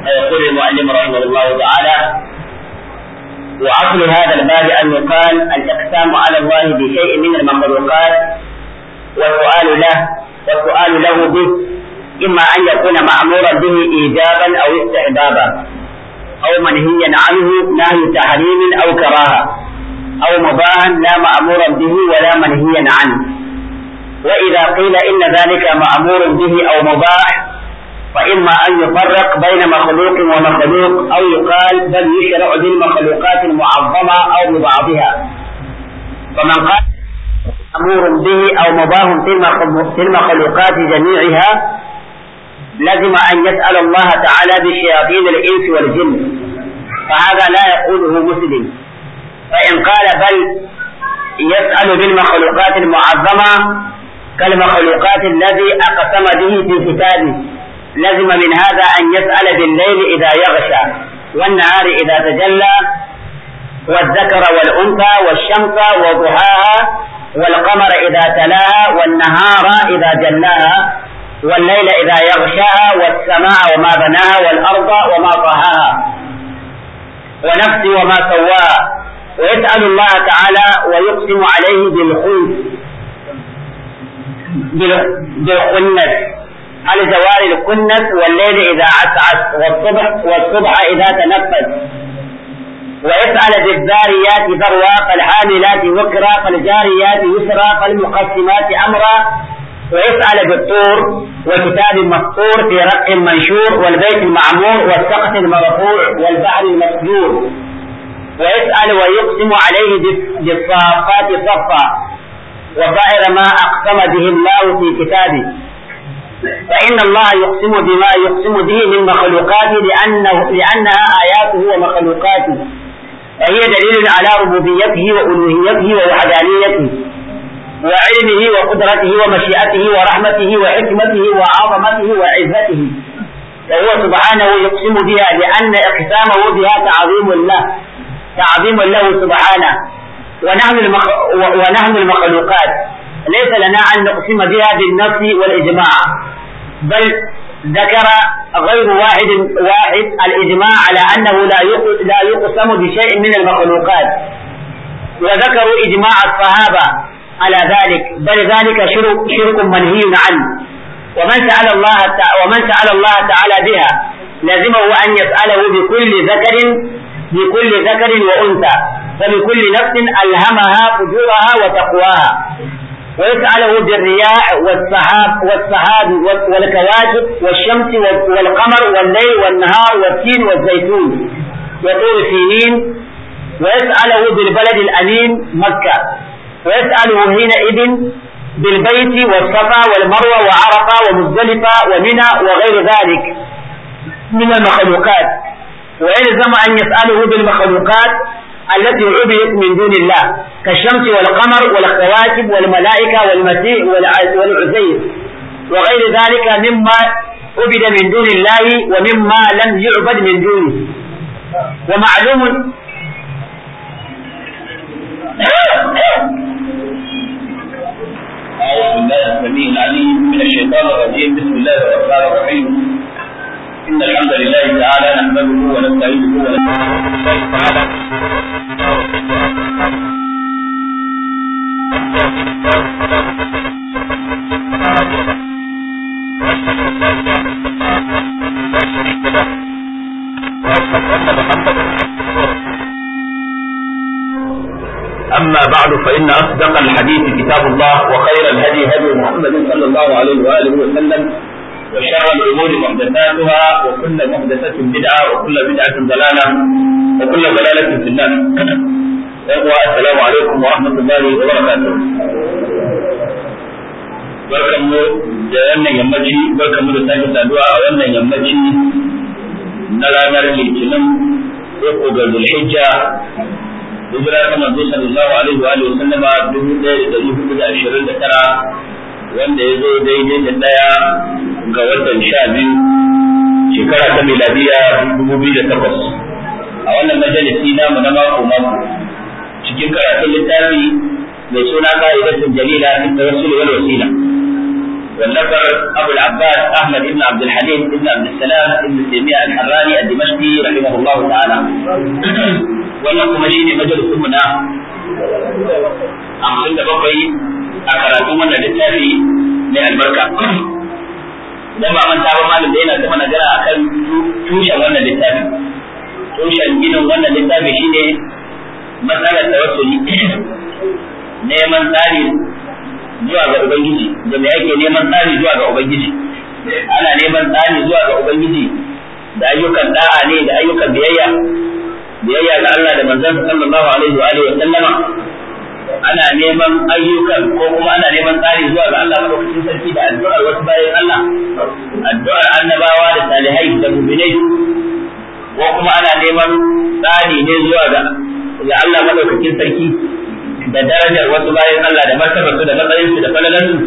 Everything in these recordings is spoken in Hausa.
فيقول المعلم رحمه الله تعالى وأصل هذا الباب أن يقال الإقسام على الله بشيء من المخلوقات والسؤال له والسؤال له به إما أن يكون مأمورا به إيجابا أو استحبابا أو منهيا عنه نهي تحريم أو كراهة أو مباها لا مأمورا به ولا منهيا عنه وإذا قيل إن ذلك مأمور به أو مباح فإما أن يفرق بين مخلوق ومخلوق أو يقال بل يشرع بالمخلوقات المعظمة أو ببعضها فمن قال مأمور به أو مباه في المخلوقات جميعها لزم أن يسأل الله تعالى بشياطين الإنس والجن فهذا لا يقوله مسلم فإن قال بل يسأل بالمخلوقات المعظمة كالمخلوقات الذي أقسم به في كتابه لزم من هذا أن يسأل بالليل إذا يغشى والنهار إذا تجلى والذكر والأنثى والشمس وضحاها والقمر إذا تلاها والنهار إذا جلاها والليل إذا يغشاها والسماء وما بناها والأرض وما طهاها ونفس وما سواها ويسأل الله تعالى ويقسم عليه بالخلف بالخنس على زوال الكنس والليل إذا عسعس والصبح والصبح إذا تنفس ويسأل بالذاريات ذروا فالحاملات وكرا فالجاريات يسرا فالمقسمات أمرا ويسأل بالطور وكتاب مسطور في رق منشور والبيت المعمور والسقف المرفوع والبحر المسجور ويسأل ويقسم عليه بالصافات صفا وسائر ما أقسم به الله في كتابه فإن الله يقسم بما يقسم به من مخلوقاته لأنه لأنها آياته ومخلوقاته فهي دليل على ربوبيته وألوهيته ووحدانيته وعلمه وقدرته ومشيئته ورحمته وحكمته وعظمته وعزته وهو سبحانه يقسم بها لأن إقسامه بها تعظيم له تعظيم له سبحانه ونحن المخ... ونحن المخلوقات ليس لنا أن نقسم بها بالنص والإجماع بل ذكر غير واحد واحد الإجماع على أنه لا لا يقسم بشيء من المخلوقات وذكروا إجماع الصحابة على ذلك بل ذلك شرك, شرك منهي عنه ومن سأل الله ومن سأل الله تعالى بها لزمه أن يسأله بكل ذكر بكل ذكر وأنثى فبكل نفس ألهمها فجورها وتقواها ويسأله بالرياح والسحاب والسحاب والكواكب والشمس والقمر والليل والنهار والتين والزيتون وطور سينين ويسأله بالبلد الأمين مكة ويسأله حينئذ بالبيت والصفا والمروة وعرفة ومزدلفة ومنى وغير ذلك من المخلوقات ويلزم أن يسأله بالمخلوقات التي عبدت من دون الله كالشمس والقمر والكواكب والملائكة والمسيح والعزير وغير ذلك مما عبد من دون الله ومما لم يعبد من دونه ومعلوم أعوذ بالله السميع العليم من الشيطان الرجيم بسم الله الرحمن الرحيم إن الحمد لله تعالى نحمده ونستعينه ونستغفره تعالى أما بعد فإن أصدق الحديث كتاب الله وخير الهدي هدي محمد صلى الله عليه وآله وسلم وشر الأمور محدثاتها وكل محدثة بدعة وكل بدعة ضلالة وكل ضلالة في النار. السلام عليكم ورحمة الله وبركاته. barkanmu da wannan yammaci barkanmu da sake saduwa a wannan yammaci na ranar litinin uku ga zulhijja hijira ta manzo sallallahu alaihi wa alihi sallama dubu ɗaya da ɗari hudu da ashirin da tara wanda ya zo daidai da ɗaya ga watan sha biyu shekara ta miladiya dubu biyu da takwas a wannan majalisi namu na mako mako cikin karatun littafi mai suna ka'idatun jalila fi tawassul wal wasila والنفر أبو العباس أحمد بن عبد الحليم بن عبد السلام بن تيمية الحراني الدمشقي رحمه الله تعالى wannan shi ne majalisun mu na hamsin da bakwai a karatun wannan littafi mai albarka dan ba manta ba malam da yana ta mana gara akan tushen wannan littafi tushen ginin wannan littafi shine matsalar tawassuli neman tsari zuwa ga ubangiji da me ake neman tsari zuwa ga ubangiji ana neman tsari zuwa ga ubangiji da ayyukan da'a ne da ayyukan biyayya biyayya ga Allah da manzon sallallahu alaihi wa alihi wa sallama ana neman ayyukan ko kuma ana neman tsari zuwa ga Allah madaukakin sarki da addu'ar wasu bayan Allah addu'ar annabawa da salihai da mu'minai ko kuma ana neman tsari ne zuwa ga ga Allah madaukakin sarki da darajar wasu bayan Allah da martabar su da matsayin su da falalar su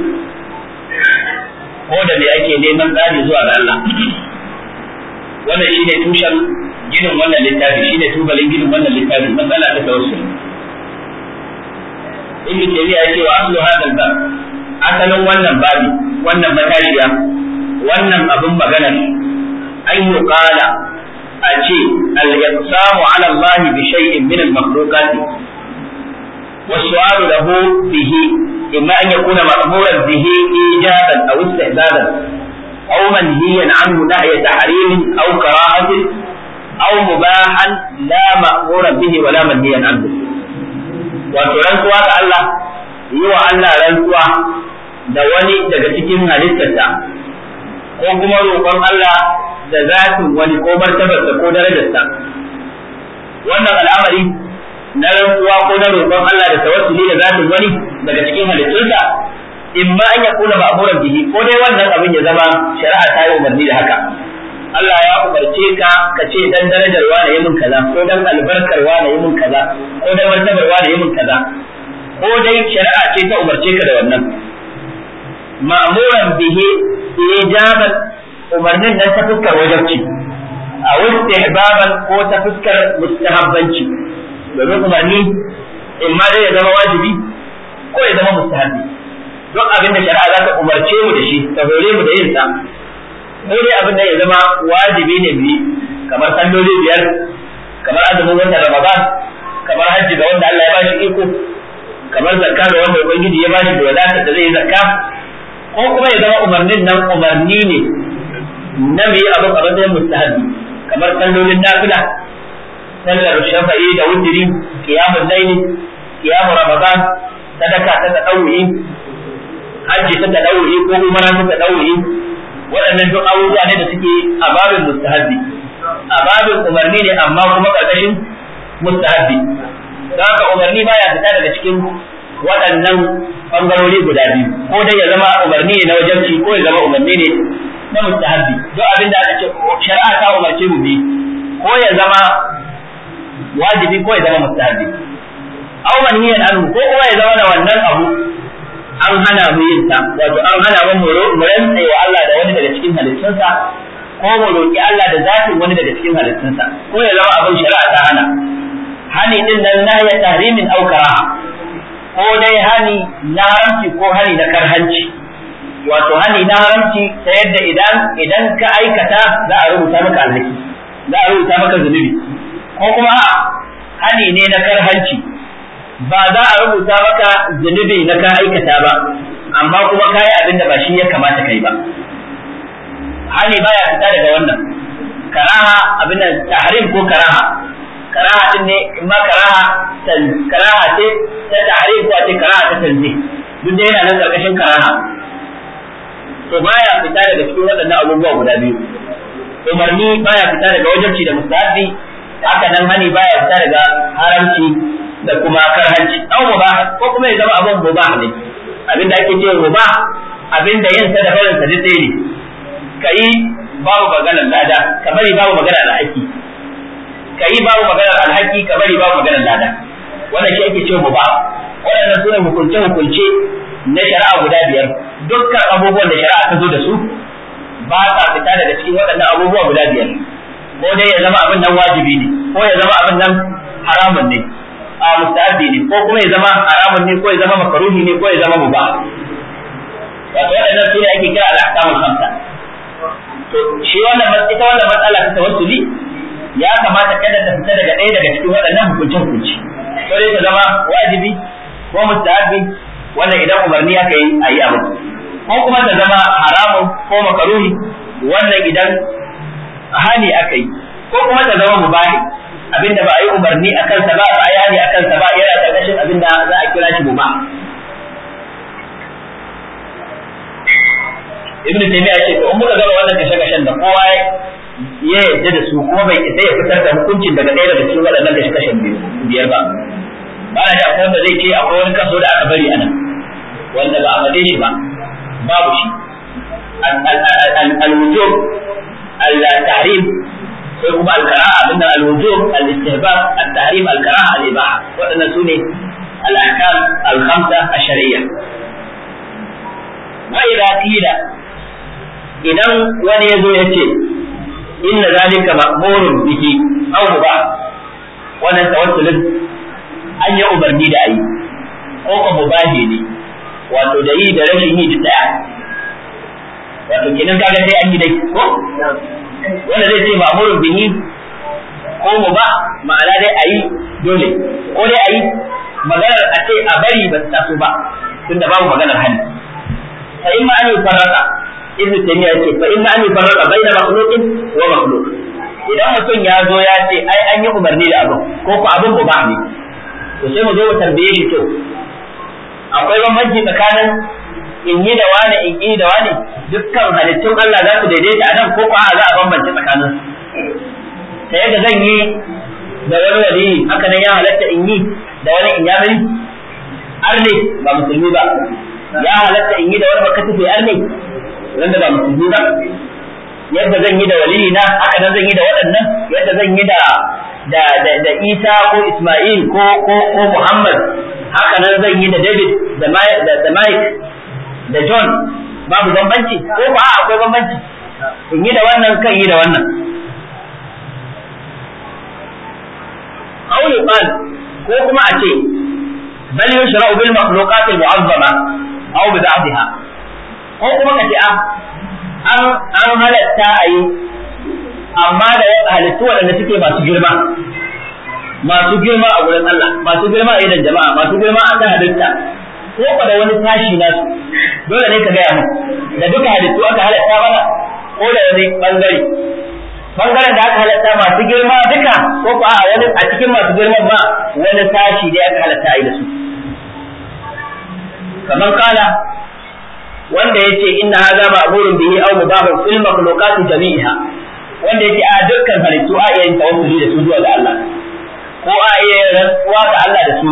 ko da me ake neman tsari zuwa ga Allah wannan shine tushen ginin wannan littafi shine tubalin ginin wannan littafi matsala ta tawassul ibn taymiya yake wa aslu hadal bab asalin wannan babi wannan matashiya wannan abin magana an yi qala a ce al-iqsamu ala Allah bi shay'in min al-makhluqat wa su'alu lahu bihi imma an yakuna ma'muran bihi ijaban aw istihdadan aw manhiyan anhu nahya tahrim aw karahatin aw mubahan la ma'muran bihi wa la manhiyan anhu wato rantsuwa ga Allah yi wa Allah rantsuwa da wani daga cikin halittarsa ko kuma roƙon Allah da zatin wani ko martabarsa ko darajarsa wannan al'amari na rantsuwa ko na roƙon Allah da tawassuli da zatin wani daga cikin halittunsa in ma an ya kula ma'amuran bihi ko dai wannan abin ya zama shari'a ta yi umarni da haka Allah ya umarce ka ka ce dan darajar wa yi min kaza ko dan albarkar wa yi min kaza ko dan martabar wa yi min kaza ko dai shari'a ce ta umarce ka da wannan ma'muran bihi ijaban umarnin nan ta fuskar wajabci a istihbaban ko ta fuskar mustahabbanci domin umarni in ma dai ya zama wajibi ko ya zama mustahabbi duk abin da shari'a za ta umarce mu da shi ta hore mu da yin sa ko dai abin da ya zama wajibi ne bi kamar salloli biyar kamar azumin wanda Ramadan kamar hajji ga wanda Allah ya bashi iko kamar zakka ga wanda ubangiji ya bashi da wadata da zai yi zakka ko kuma ya zama umarnin nan umarni ne na mai abu a matsayin mustahabi kamar sallolin nafila sallar shafa'i da wutiri qiyamul layli qiyamul ramadan sadaka ta tadawwi hajji ta tadawwi ko umara ta tadawwi waɗannan duk abubuwa ne da suke a babin mustahabbi a babin umarni ne amma kuma ƙarƙashin mustahabbi don haka umarni baya fita daga cikin waɗannan ɓangarori guda biyu ko dai ya zama umarni ne na wajenci ko ya zama umarni ne na mustahabbi duk abin da aka ce shari'a ta umarce mu bi ko ya zama wajibi ko ya zama mustahabbi aw manhiyan anhu ko kuma ya zama da wannan abu an hana mu yin ta wato an hana mu mu rantsa wa Allah da wani daga cikin halittunsa ko mu roki Allah da zatin wani daga cikin halittunsa ko ya zama abin shari'a ta hana hani din nan na ya tahrimin aw karaha ko dai hani na haramci ko hani na karhanci wato hani na haramci ta yadda idan idan ka aikata za a rubuta maka alhaki za a rubuta maka zunubi ko kuma hani ne na karhanci ba za a rubuta maka zunubi na ka aikata ba amma kuma ka yi abin da ba shi ya kamata kai ba hani baya fita daga wannan karaha abin da tahrim ko karaha karaha din ne in ma karaha tan karaha ce ta tahrim ko ce karaha ta tanzi duk da yana nan karkashin karaha to baya fita daga cikin waɗannan abubuwa guda biyu umarni baya fita daga wajibci da mustahabi haka nan hani baya fita daga haramci da kuma karhanci au mubah ko kuma ya zama abun mubah ne abinda ake cewa mubah abinda yin sa da barin sa dai ne kai babu maganar lada ka bari babu maganar alhaki kai babu maganar alhaki ka bari babu maganar lada wannan shi ake cewa mubah waɗannan sune hukunce hukunce na shari'a guda biyar dukkan abubuwan da shari'a ta zo da su ba sa fita daga cikin waɗannan abubuwa guda biyar ko dai ya zama abin nan wajibi ne ko ya zama abin nan haramun ne a mustahabi ne ko kuma ya zama haramun ne ko ya zama makaruhi ne ko ya zama mubah wato waɗannan su ne ake kira al-ahkamul khamsa to shi wannan ita wannan matsala ta tawassuli ya kamata kada ta fita daga ɗaya daga cikin waɗannan hukunce hukunci ko dai ta zama wajibi ko mustahabi wannan idan umarni aka yi a yi abu ko kuma ta zama haramun ko makaruhi wannan idan hani aka yi ko kuma ta zama mubahi abinda ba a yi umarni a kansa ba ba a yi hani a kansa ba yana ƙarƙashin abinda za a kira shi mubah ibnu taymiya ce to in muka gaba wannan kashe kashen da kowa ya yarda da su kuma bai isa ya fitar da hukuncin daga ɗaya daga cikin waɗannan kashe kashen biyar ba ba na da akwai wanda zai ce akwai wani kaso da aka bari anan wanda ba a faɗe shi ba babu shi al-wujub al-tahrim sai kuma al-karaha abinda al-wujub al-istihbab al-tahrim al-karaha al-ibaha waɗannan su ne al-ahkam al-khamsa ash-shar'iyya wa idza qila idan wani ya zo ya ce inna zalika ma'murun bihi aw ba wannan tawassulin an yi umarni da ayi ko ko mubahi ne wato da yi da rashin yi da daya wato kenan kaga sai an yi dai ko wanda zai ce ma'murun bihi ko mu ba ma'ana dai ayi dole ko dai ayi maganar a ce a bari ba ta so ba tunda babu maganar hali fa in ma an yi farraka ibnu taymiya yace fa inna an yufarraqa baina makhluqin wa makhluq idan mutum ya zo ya ce ai an yi umarni da abu ko ko abin ba ne to sai mu zo mu tambaye shi to akwai bambanci tsakanin in yi da wani in yi da wani dukkan halittun Allah za su daidaita a nan ko ko za a bambance tsakanin ta yadda zan yi da wani wali haka nan ya halatta in yi da wani in ya bari arne ba musulmi ba ya halatta in yi da wani bakatufe arne wanda ba musulmi ba yadda zan yi da waliyi na haka nan zan yi da waɗannan yadda zan yi da da da, da Isa ko Isma'il ko ko ko Muhammad haka nan zan yi da David da da, da Mike da John babu bambanci ko ba akwai bambanci in yi da wannan kan yi da wannan auli qal ko kuma a ce bal yushra'u bil makhluqat al mu'azzama aw bi ba'dha ko kuma ka ce a an an halatta a yi amma da halittu waɗanda suke masu girma masu girma a wurin Allah masu girma a idan jama'a masu girma a ta halitta ko ka da wani tashi na su dole ne ka gaya mu da duka halittu aka halatta mana ko da wani bangare bangaren da aka halatta masu girma duka ko ko a wani a cikin masu girman ma wani tashi da aka halatta a yi da su kamar kala wanda yace inna hadha ma'murun bihi aw mubahun fil makhluqat jami'iha wanda yace a dukkan halittu a iya yin tawassuli da su zuwa ga Allah ko a iya rantsuwa ga Allah da su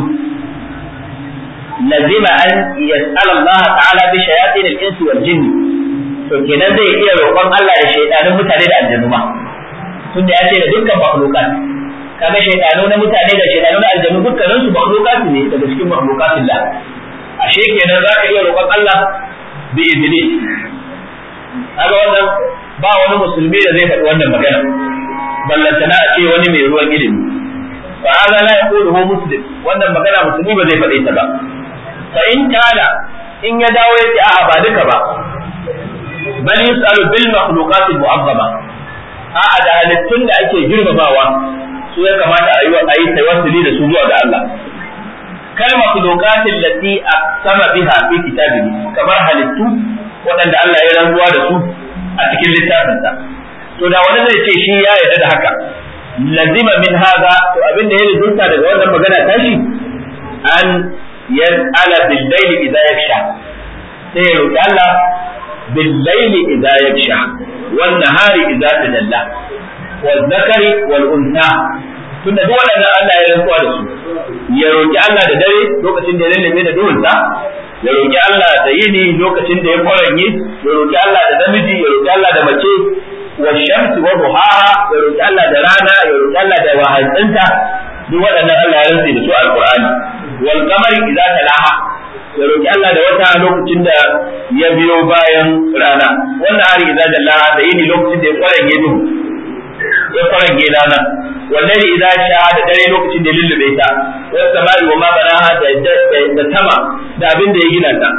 lazima an yas'ala Allah ta'ala bi shayatin al-insi wal jinn to kenan zai iya roƙon Allah da shaytanin mutane da aljannu ma tunda ya ce da dukkan makhluqat kaga shaytanu na mutane da shaytanu na aljannu dukkanin su makhluqat ne daga cikin makhluqatillah ashe kenan zaka iya roƙon Allah bi iblis kaga wannan ba wani musulmi da zai faɗi wannan magana ballantana a ce wani mai ruwan ilimi fa hada la yaqulu muslim wannan magana musulmi ba zai faɗe ta ba fa in kana in ya dawo ya ce a'a ba duka ba bal yusalu bil makhluqat al mu'azzama a'a da halittun da ake girmamawa su ya kamata a yi a yi tawassuli da su zuwa ga Allah kal makhluqat allati aqsama biha fi kitabihi kamar halittu waɗanda Allah ya rantsuwa da su a cikin littafinsa to da wani zai ce shi ya yarda da haka lazima min haza to abin da ya rizunta daga wannan magana tashi an yas'ala bil layli idza yaksha sai ya roki Allah bil layli idza yaksha wan nahari idza tajalla wal zakari wal unsa tunda duk waɗannan Allah ya rantsuwa da su ya roki Allah da dare lokacin da ya lallabe da duhunsa ya roki Allah da yini lokacin da ya kwaranye ya roki Allah da namiji ya roki Allah da mace wa shamsi wa duhaha ya roki Allah da rana ya roki Allah da wahantsinta duk waɗannan Allah ya rantsi da su alqur'ani wal qamari idza talaha ya roki Allah da wata lokacin da ya biyo bayan rana wannan hari idza dallaha da yini lokacin da ya kwaranye duhu ya kwaranye rana wallahi idza sha da dare lokacin da lullube ta was samai wa ma banaha da da sama da abin da ya gina ta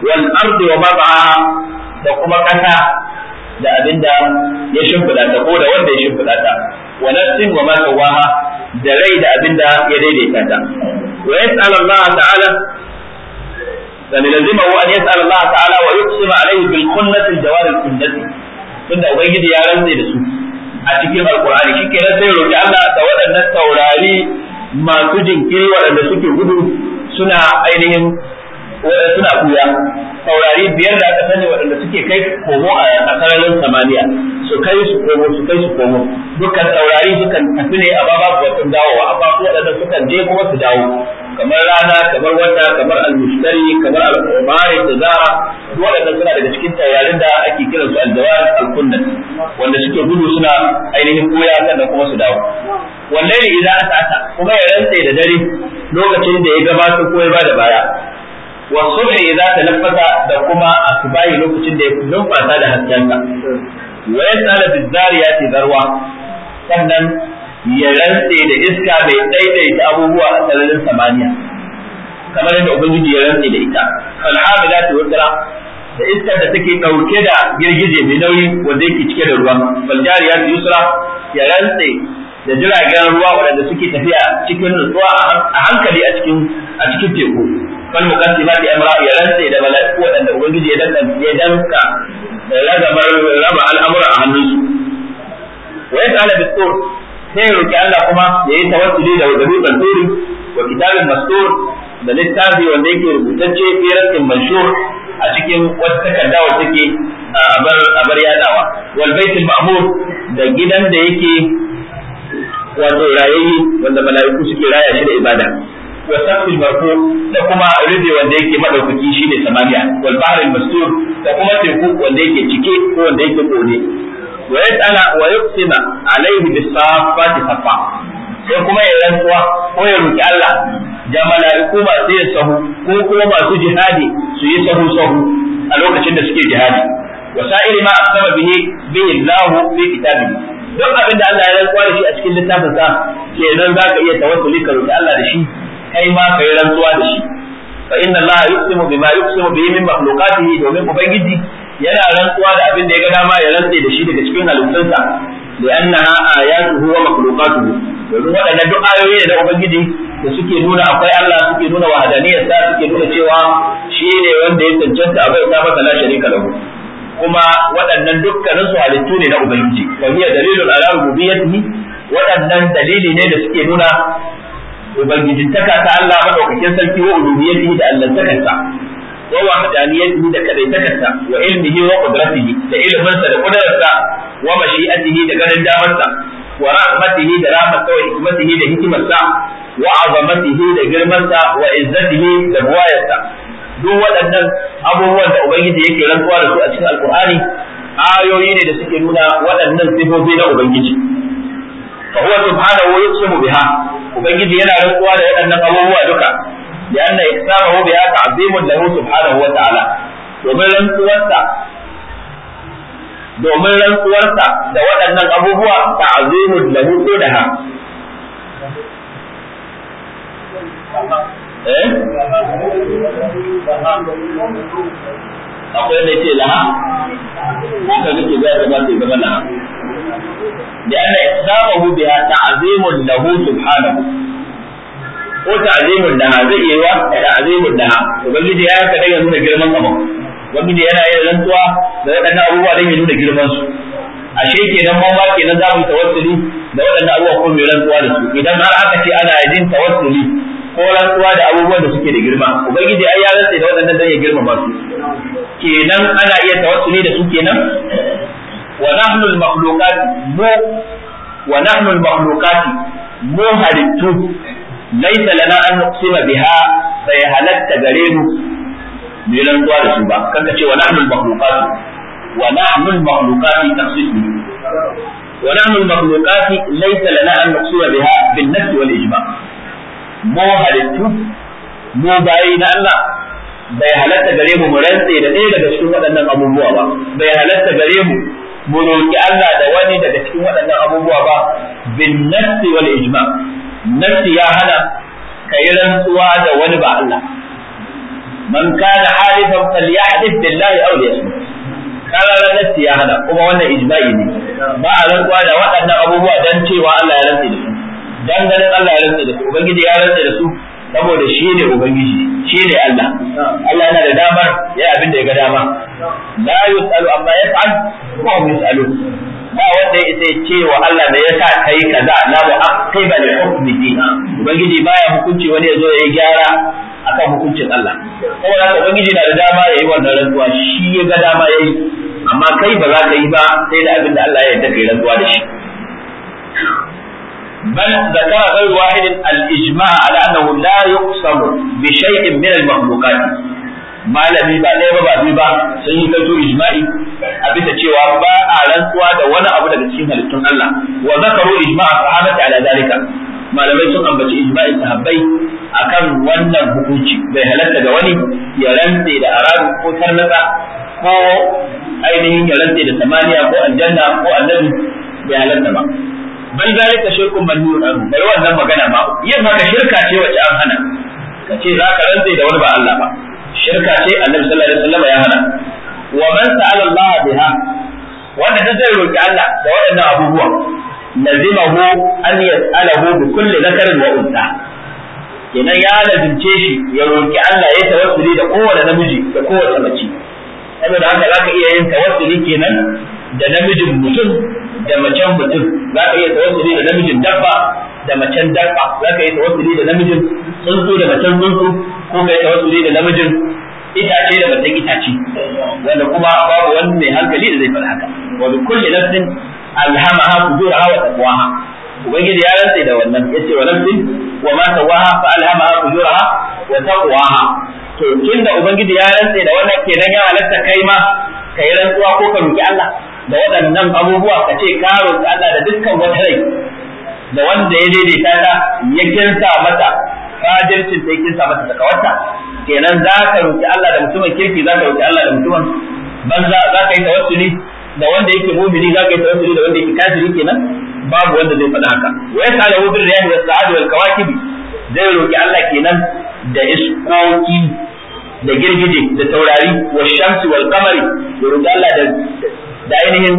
wal ardi wa ma da kuma kasa da abinda ya shimfida ta ko da wanda ya shimfida ta wa nafsin wa ma sawaha da rai da abinda ya daidaita ta wa yas'al Allah ta'ala dan lazimahu an yas'al Allah ta'ala wa yuqsima alayhi bil khunnati al jawar al kunnati tunda ubangiji ya rantsa da su a cikin alqur'ani shikenan sai roki Allah da waɗannan taurari masu jinkiri waɗanda suke gudu suna ainihin suna kuya taurari biyar da aka sani waɗanda suke kai komo a sararin samaniya su kai su komo su kai su komo dukkan taurari sukan tafi ne a baba su wasu dawowa amma su waɗanda sukan je kuma su dawo kamar rana kamar wata kamar almushtari kamar al-qamari da zara waɗanda suna daga cikin taurarin da ake kiran su al-jawar al-kunnat wanda suke gudu suna ainihin kuya sannan kuma su dawo wallahi idan aka ata kuma ya rantse da dare lokacin da ya gabatar ko ya bada baya wa subhi idza tanaffasa da kuma asbahi lokacin da ya numfasa da haskensa wa yasala bizariyati zarwa sannan ya rantse da iska mai daidaita abubuwa a sararin samaniya kamar yadda ubangiji ya rantse da ita fal hamilati watra da iskar da take dauke da girgije mai nauyi wanda yake cike da ruwa fal jariyati yusra ya rantse da jiragen ruwa waɗanda suke tafiya cikin nutsuwa a hankali a cikin a cikin teku fal muqaddimati amra ya rantse da mala'iku waɗanda ubangiji ya danka ya danka ragamar raba al'amura a hannunsu wa yas'ala bis-sur sai ya roki Allah kuma ya yi tawassuli da dutsen turi wa kitabin mastur da littafi wanda yake rubutacce fi rasin manshur a cikin wata takarda wacce take abar abar yadawa wal baitul ma'mur da gidan da yake wato rayayye wanda mala'iku suke raya shi da ibada wa saqfil marfu da kuma rubi wanda yake madaukaki shine samaniya wal bahril mastur da kuma teku wanda yake cike ko wanda yake kone wa yas'ala wa yuqsima alayhi bis safati safa sai kuma ya rantsuwa ko ya roki Allah da mala'iku masu yin sahu ko kuma masu jihadi su yi sahu sahu a lokacin da suke jihadi wa sa'iri ma aqsama bihi bihi Allah fi kitabihi duk abin da Allah ya rantsuwa da shi a cikin littafin sa kenan zaka iya tawassuli ka roki Allah da shi kai ma ka yi rantsuwa da shi fa inna Allah yuqsimu bima yuqsimu bihi min makhluqatihi domin ubangiji yana rantsuwa da abin da ya ga dama ya rantse da shi daga cikin halittunsa li'annaha ayatuhu wa makhluqatuhu domin waɗannan duk ayoyi ne da ubangiji da suke nuna akwai Allah suke nuna wahadaniyarsa suke nuna cewa shi ne wanda ya cancanta a bai ta masa la sharika lahu kuma waɗannan dukkanin su halittu ne na ubangiji wa hiya dalilun ala rububiyyatihi waɗannan dalili ne da suke nuna ubangijintaka ta Allah madaukakin sarki wa uluhiyyatihi da allantakarsa wa wahdaniyatihi da kadaitakarsa wa ilmihi wa qudratihi da ilminsa da kudararsa wa mashi'atihi da ganin damarsa wa rahmatihi da rahmatsa wa hikmatihi da hikimarsa wa azamatihi da girmansa wa izzatihi da buwayarsa duk waɗannan abubuwan da ubangiji yake rantsuwa da su a cikin alqur'ani ayoyi ne da suke nuna waɗannan sifofi na ubangiji fa huwa subhanahu yuqsimu biha ubangiji yana rantsuwa da waɗannan abubuwa duka لأن إقسامه بها تعظيم له سبحانه وتعالى domin rantsuwarsa domin rantsuwarsa da waɗannan abubuwa ta'azimun lahu ko da ha eh akwai da ce laha ko ka kake ga ta ba ta zama laha لأن إقسامه بها تعظيم له سبحانه ko ta'zimun da zai yi wa ta'zimun da ubangiji ya yanka dan ya nuna girman abu ubangiji yana yin rantsuwa da waɗannan abubuwa dan ya nuna girman su ashe kenan mu ma kenan za mu tawassuli da waɗannan abubuwa ko mai rantsuwa da su idan har aka ce ana yin tawassuli ko rantsuwa da abubuwan da suke da girma ubangiji ai ya rantsa da waɗannan dan ya girmama su kenan ana iya tawassuli da su kenan wa nahnu al-makhluqat mu wa nahnu al-makhluqat mu halittu laisa lana an nuqsima biha bai halatta gare mu mu yi rantsuwa da su ba kanka ce wa nahnu al-makhluqat wa nahnu al-makhluqat tafsiri wa nahnu al-makhluqat laisa lana an nuqsima biha bin nafs wal ijma mu halittu mu bayi na Allah bai halatta gare mu mu rantse da ɗaya daga cikin waɗannan abubuwa ba bai halatta gare mu mu roki Allah da wani daga cikin waɗannan abubuwa ba bin nafs wal ijma nassi ya hana ka yi rantsuwa da wani ba Allah man kana halifan falyahdith billahi aw liyasmut kana ranar ya hana kuma wannan ijma'i ne ba a rantsuwa da waɗannan abubuwa dan cewa Allah ya rantsa da su dan ganin Allah ya rantsa da su ubangiji ya rantsa da su saboda shi ne ubangiji shi ne Allah Allah yana da damar ya abin da ya ga dama la yus'alu amma yaf'al wa hum yus'alun ba wanda ya isa ce wa Allah da yasa kai kaza la mu'aqqiba li hukmihi ubangiji baya hukunci wani ya zo ya yi gyara akan hukuncin Allah saboda haka ubangiji na da dama yayi wannan rantsuwa shi ya ga dama yayi amma kai ba za ka yi ba sai da abin da Allah ya yarda kai rantsuwa da shi بل ذكر غير واحد الإجماع على أنه لا يقسم بشيء من المخلوقات malami ba ɗaya ba ba biyu ba sun yi kaito ijma'i a bisa cewa ba a rantsuwa da wani abu daga cikin halittun Allah wa zakaru ijma'a sahabati ala dalika malamai sun ambaci ijma'i sahabbai akan wannan hukunci bai halatta ga wani ya rantse da arabu ko tarnaka ko ainihin ya rantse da samaniya ko aljanna ko annabi bai halatta ba bal zalika shirkun mamnun anhu bai wannan magana ba yin haka shirka ce wacce an hana kace za ka rantse da wani ba Allah ba shirka ce annabi sallallahu alaihi wasallam ya hana wa man sa'ala Allah biha wanda da zai roki Allah da waɗannan abubuwa lazimahu an yas'alahu bi kulli zakarin wa unsa kenan ya lazimce shi ya roki Allah ya tawassuli da kowane namiji da kowace mace saboda haka zaka iya yin tawassuli kenan da namijin mutum da macen mutum za ka iya tawassuli da namijin dabba da macen dabba za ka iya tawassuli da namijin tsuntsu da macen tsuntsu ko ka yi tawassuli da namijin itace da macen itace wanda kuma babu wani mai hankali da zai faɗa haka wa bi kulli nafsin alhamaha fujuraha wa taqwaha ubangiji ya rantsa da wannan yace wa nafsin wa ma sawaha fa alhamaha fujuraha wa taqwaha to tunda ubangiji ya rantsa da wannan kenan ya halatta kai ma kai rantsuwa ko ka roki Allah da waɗannan abubuwa ka ce ka roƙi Allah da dukkan wata rai da wanda ya daidaita ta ya kinsa mata fajircin ta ya kinsa mata takawarta kenan za ka roƙi Allah da mutumin kirki za ka roƙi Allah da mutumin banza za ka yi tawassuli da wanda yake mumini za ka yi tawassuli da wanda yake kafiri kenan babu wanda zai faɗa haka wa yas'alu bil riyahi was sa'ad wal kawakib zai roƙi Allah kenan da iskoki da girgije da taurari wa shamsi wal qamari ya roƙi Allah da da ainihin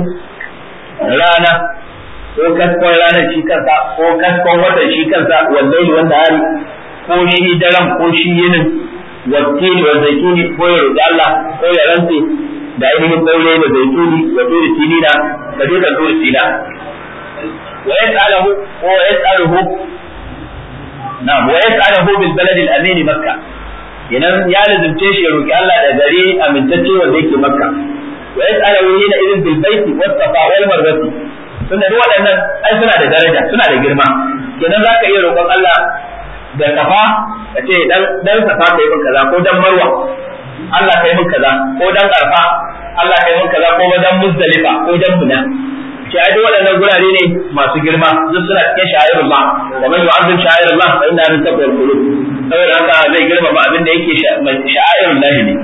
rana ko kaskon ranar shi kansa ko kaskon watan shi kansa wallahi wanda hari ko shi daren ko shi yinin wattini wa zaituni ko ya roƙi Allah ko ya rantse da ainihin ɗaure da zaituni wa turi sinina ka je ka turi sina wa yas'aluhu ko yas'aluhu na'am wa yas'aluhu bil balad al amin makkah idan ya lazimce shi ya roƙi Allah da gari amintacce wanda yake makka wa yas'aluhu hina idin bil baiti was safa wal marwati tunda duk waɗannan ai suna da daraja suna da girma kenan zaka iya roƙon Allah da safa ka ce dan dan safa kai min kaza ko dan marwa Allah kai min kaza ko dan arfa Allah kai min kaza ko dan muzdalifa ko dan muna ce ai duk waɗannan gurare ne masu girma duk suna cikin sha'irullah wa man yu'azzim sha'irullah fa inna min taqwal qulub saboda haka zai girmama abin da yake sha'irullah ne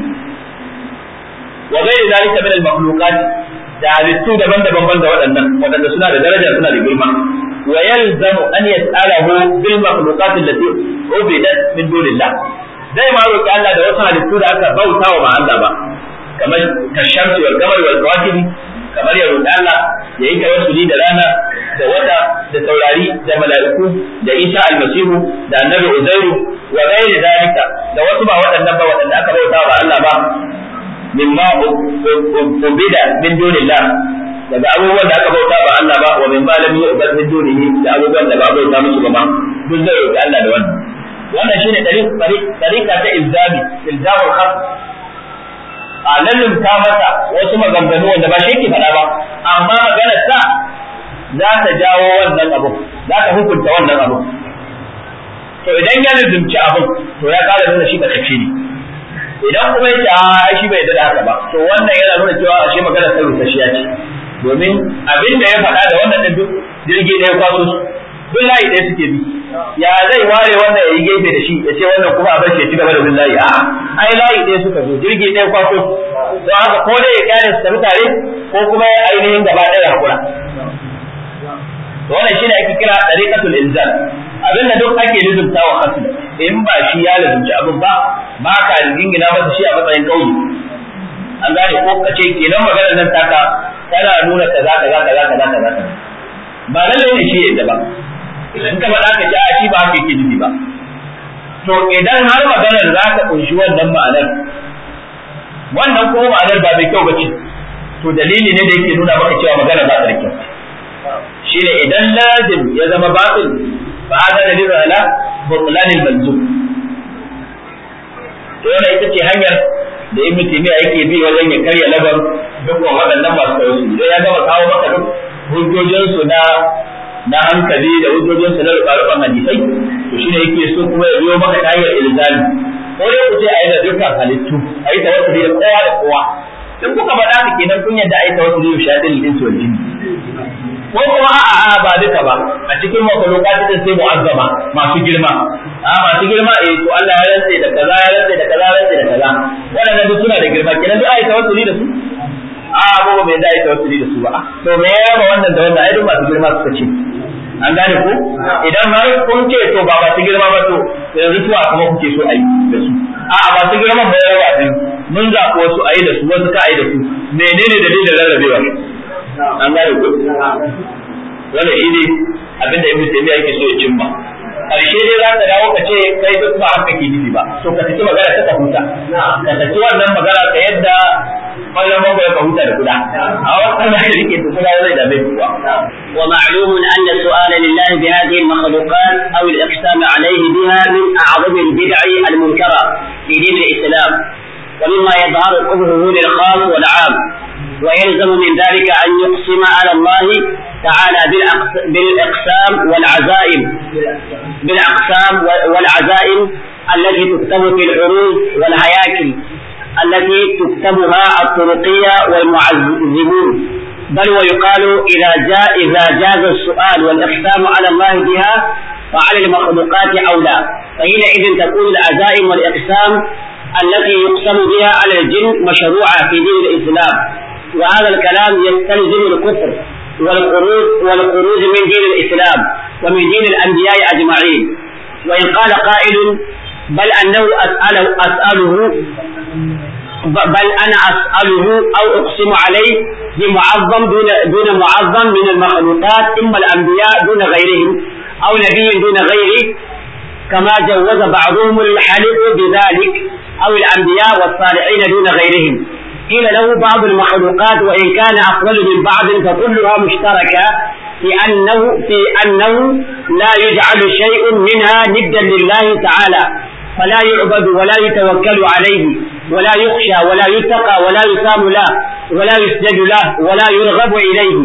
wa gairi zalika min al-makhluqat da halittu daban-daban banda waɗannan waɗanda suna da daraja suna da girma wa yalzamu an yas'alahu bil makhluqat allati ubidat min dunillah zai ma roki Allah da wasu halittu da aka bauta wa ba Allah ba kamar kashamsi wal qamari wal kawakibi kamar ya roki Allah ya yi tawassuli da rana da wata da taurari da mala'iku da Isa almasihu da annabi Uzairu wa gairi zalika da wasu ba waɗannan ba waɗanda aka bauta wa Allah ba mimma ubida min dunillah daga abubuwan da aka bauta ba Allah ba wa min ma lam yu'bad min dunihi da abubuwan da ba bauta musu ba duk zai roki Allah da wannan wannan shine tariqa ta ilzami ilzamul khas a lallin ta masa wasu maganganu wanda ba shi yake faɗa ba amma maganar sa za ta jawo wannan abu za ta hukunta wannan abu to idan ya lizumci abin to ya kara nuna shi ba kace ne idan kuma yace a shi bai da haka ba to wannan yana nuna cewa ashe magana ta rusasshiya ce domin abin da ya faɗa da wannan din duk jirgi ɗaya kwaso su duk layi ɗaya suke bi ya zai ware wannan ya yi gefe da shi ya ce wannan kuma a bar shi ya ci gaba da bin layi a ai layi ɗaya suka zo jirgi ɗaya kwaso su don haka ko dai ya kyale su tafi tare ko kuma ya ainihin gaba ɗaya hakura wannan shine ake kira tariqatul ilzam abin da duk ake lizumta wa kasu in ba shi ya lizumci abin ba ba ka jingina masa shi a matsayin kauye an gane ko ka ce kenan maganar nan taka tana nuna kaza kaza kaza kaza kaza kaza ba lallai ne shi yadda ba idan ka faɗa ka ji a shi ba haka yake nufi ba to idan har maganar za ka kunshi wannan ma'anar wannan kuma ma'anar ba mai kyau ba ce to dalili ne da yake nuna maka cewa magana ba ta da kyau shine idan lazim ya zama batil fa hada dalil ala butlan al-manzum to wannan ita ce hanyar da ibnu taymiya yake bi wajen ya karya labar dukkan waɗannan masu tauhidi sai ya gama kawo maka duk hujjojin su na na hankali da hujjojin su na rubarufan hadisai to shine yake so kuma ya biyo maka ta hanyar ilzami ko dai ku ce a yi da dukkan halittu a yi tawassuli da kowa da kowa in kuka faɗa ka kenan kun yadda a yi tawassuli da shaɗin jinsi wal jinni ko kuma a'a a ba duka ba a cikin makhluqat din sai mu'azzama masu girma a masu girma eh to Allah ya rantse da kaza ya rantse da kaza ya rantse da kaza wadannan duk suna da girma kenan duk ai tawassuli da su a ba ba da ai tawassuli da su ba to me ya raba wannan da wannan ai duk masu girma suka ce an gane ko idan har kun ce to ba masu girma ba to yanzu tuwa kuma kuke so ai da su a'a masu girma ba ya raba biyu mun zaɓi wasu ayi da su wasu ka ayi da su menene dalilin rarrabewa an gane ko wannan shi ne abin da ibnu taymiya yake so ya cimma karshe dai za ka dawo ka ce kai duk ba haka ke nufi ba to ka saki magana ta huta ka saki wannan magana ka yadda wannan mago ya huta da kuda a wannan da yake to kuda zai da bai kuwa ومعلوم أن السؤال لله بهذه المخلوقات أو الإقسام عليه بها من أعظم البدع المنكرة في دين الإسلام ومما يظهر قبحه للخاص والعام ويلزم من ذلك أن يقسم على الله تعالى بالإقسام والعزائم بالأقسام والعزائم التي تكتب في العروض والهياكل التي تكتبها الطرقية والمعزمون بل ويقال إذا جاء إذا جاز السؤال والإقسام على الله بها فعلى المخلوقات أولى فحينئذ تكون العزائم والإقسام التي يقسم بها على الجن مشروعة في دين الإسلام وهذا الكلام يستلزم الكفر والخروج والخروج من دين الإسلام ومن دين الأنبياء أجمعين وإن قال قائل بل أنه أسأله, أسأله بل أنا أسأله أو أقسم عليه بمعظم دون دون معظم من المخلوقات إما الأنبياء دون غيرهم أو نبي دون غيره كما جوز بعضهم الحلف بذلك أو الأنبياء والصالحين دون غيرهم قيل له بعض المخلوقات وإن كان أفضل من بعض فكلها مشتركة في أنه في أنه لا يجعل شيء منها ندا لله تعالى فلا يعبد ولا يتوكل عليه ولا يخشى ولا يتقى ولا يسام له ولا يسجد له ولا يرغب إليه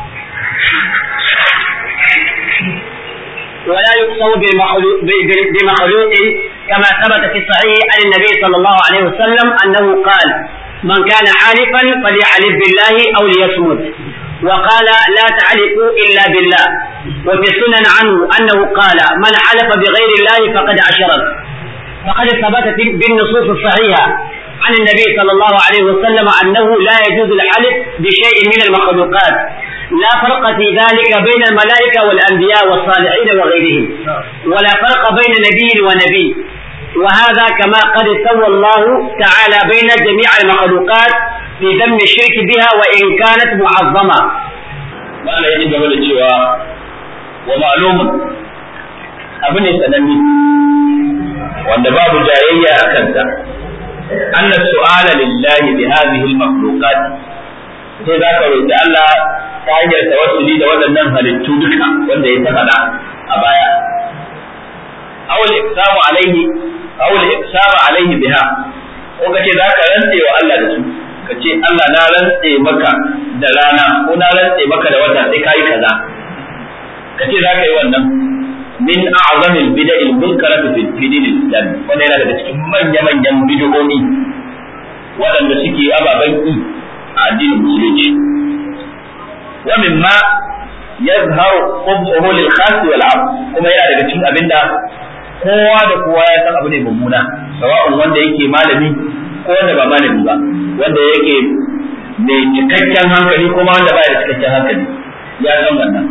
ولا يقصر بمخلوق كما ثبت في الصحيح عن النبي صلى الله عليه وسلم أنه قال من كان حالفا فليحلف بالله أو ليصمت وقال لا تحلفوا إلا بالله وفي السنن عنه أنه قال من حلف بغير الله فقد أشرك فقد ثبت بالنصوص الصحيحة عن النبي صلى الله عليه وسلم أنه لا يجوز الحلف بشيء من المخلوقات لا فرق في ذلك بين الملائكة والأنبياء والصالحين وغيرهم ولا فرق بين نبي ونبي وهذا كما قد سوى الله تعالى بين جميع المخلوقات في ذم الشرك بها وإن كانت معظمة ما لا يجب قبل الشواء ومعلوم أبن سنمي وأن باب جاية أكنت أن السؤال لله بهذه المخلوقات sai za ka roƙi Allah ta hanyar tawassuli da waɗannan halittu duka wanda ya ta faɗa a baya. Awul iksamu alaihi awul iksamu alaihi biha ko ka ce za ka rantse wa Allah da su ka ce Allah na rantse maka da rana ko na rantse maka da wata sai kai kaza ka ce za ka yi wannan min a'zamil bid'il munkarati fi dinil islam wanda yana daga cikin manya-manyan bid'o'i waɗanda suke ababen ki a addinin musulunci wa mimma yazharu qubhu lil khas wal 'am kuma yana daga cikin abinda kowa da kowa ya san abu ne mummuna sawa'un wanda yake malami ko wanda ba malami ba wanda yake mai cikakken hankali kuma wanda ba da cikakken hankali ya san wannan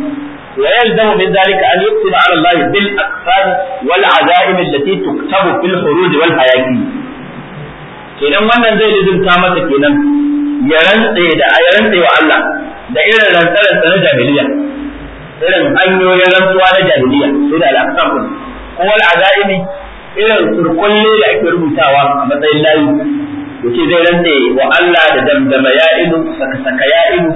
ويلزم من ذلك أن يقسم على الله بالأقسام والعزائم التي تكتب في الخروج والحياكي kenan wannan zai lizimta masa kenan ya rantse da ya rantse wa Allah da irin rantsarar na jahiliya irin hanyoyin rantsuwa na jahiliya su da al'aqsam ko wal azaimi irin surkulle da ake rubutawa a matsayin layi yace zai rantse wa Allah da damdama ya ilu saka saka ya ilu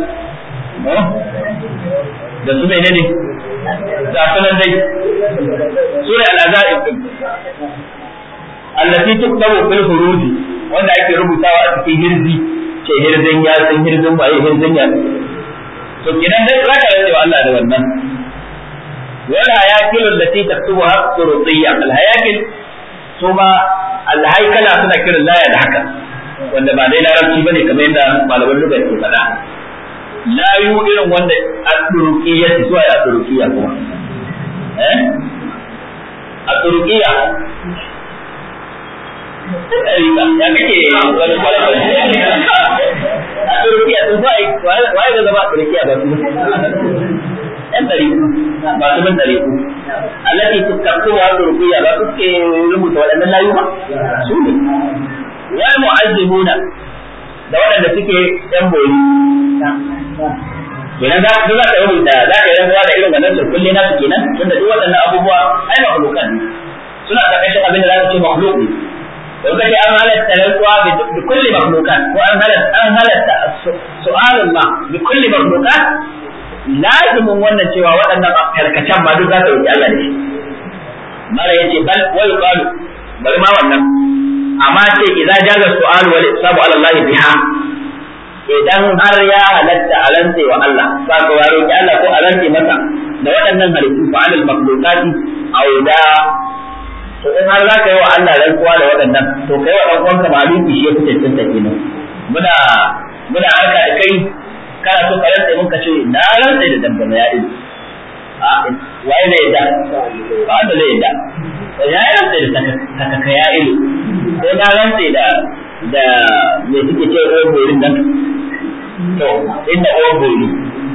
da su ne ne da sunan dai sura al-azaib din allati tuktabu fil huruj wanda ake rubutawa a cikin hirzi ce hirzin ya san hirzin ba hirzin ya to kidan dai zaka rantse wa Allah da wannan wal hayakil allati taktubuha surutiyya al hayakil kuma al haykala suna kiran laya da haka wanda ba dai larabci bane kamar yadda malaman lugha ke faɗa layu irin wanda a turukiya su zuwa a turukiya kuma eh a turukiya ya kake wani kwalakwal a turukiya sun zuwa waye ga zama a turukiya ba su yan ɗariku ba su bin ɗariku allati tukakku wa turukiya ba su ke rubuta waɗannan layu ba su ne wal mu'azzimuna da waɗanda suke yan boyi kenan za ka za ka rubuta za ka yi rantsuwa da irin wannan surkulle na su kenan tunda duk waɗannan abubuwa ai makhlukan suna karkashin abin da za ka ce makhluk ne to kace an halatta rantsuwa bi kulli makhlukan ko an halatta an halatta su'alun ma bi kulli makhlukan lazimin wannan cewa waɗannan karkacen ma duk za ka roki Allah da shi mara yace bal wal qalu bari ma wannan amma ce idza jaza su'al wal isabu ala Allah biha idan har ya halatta a rantse wa Allah ba ka waro ki Allah ko a rantse masa da waɗannan halittu fa alal makhluqati auda to in har za ka yi wa Allah rantsuwa da waɗannan to kai wa ɗan uwanka maluki shi ya fi cancanta kenan muna muna harka da kai kana so ka rantse mun ka ce na rantse da dangane ya ido a waye ne yadda ba da zai yadda ya rantse da takaka ya ido ko na rantse da da me suke ce ruwan borin nan to inda ruwan bori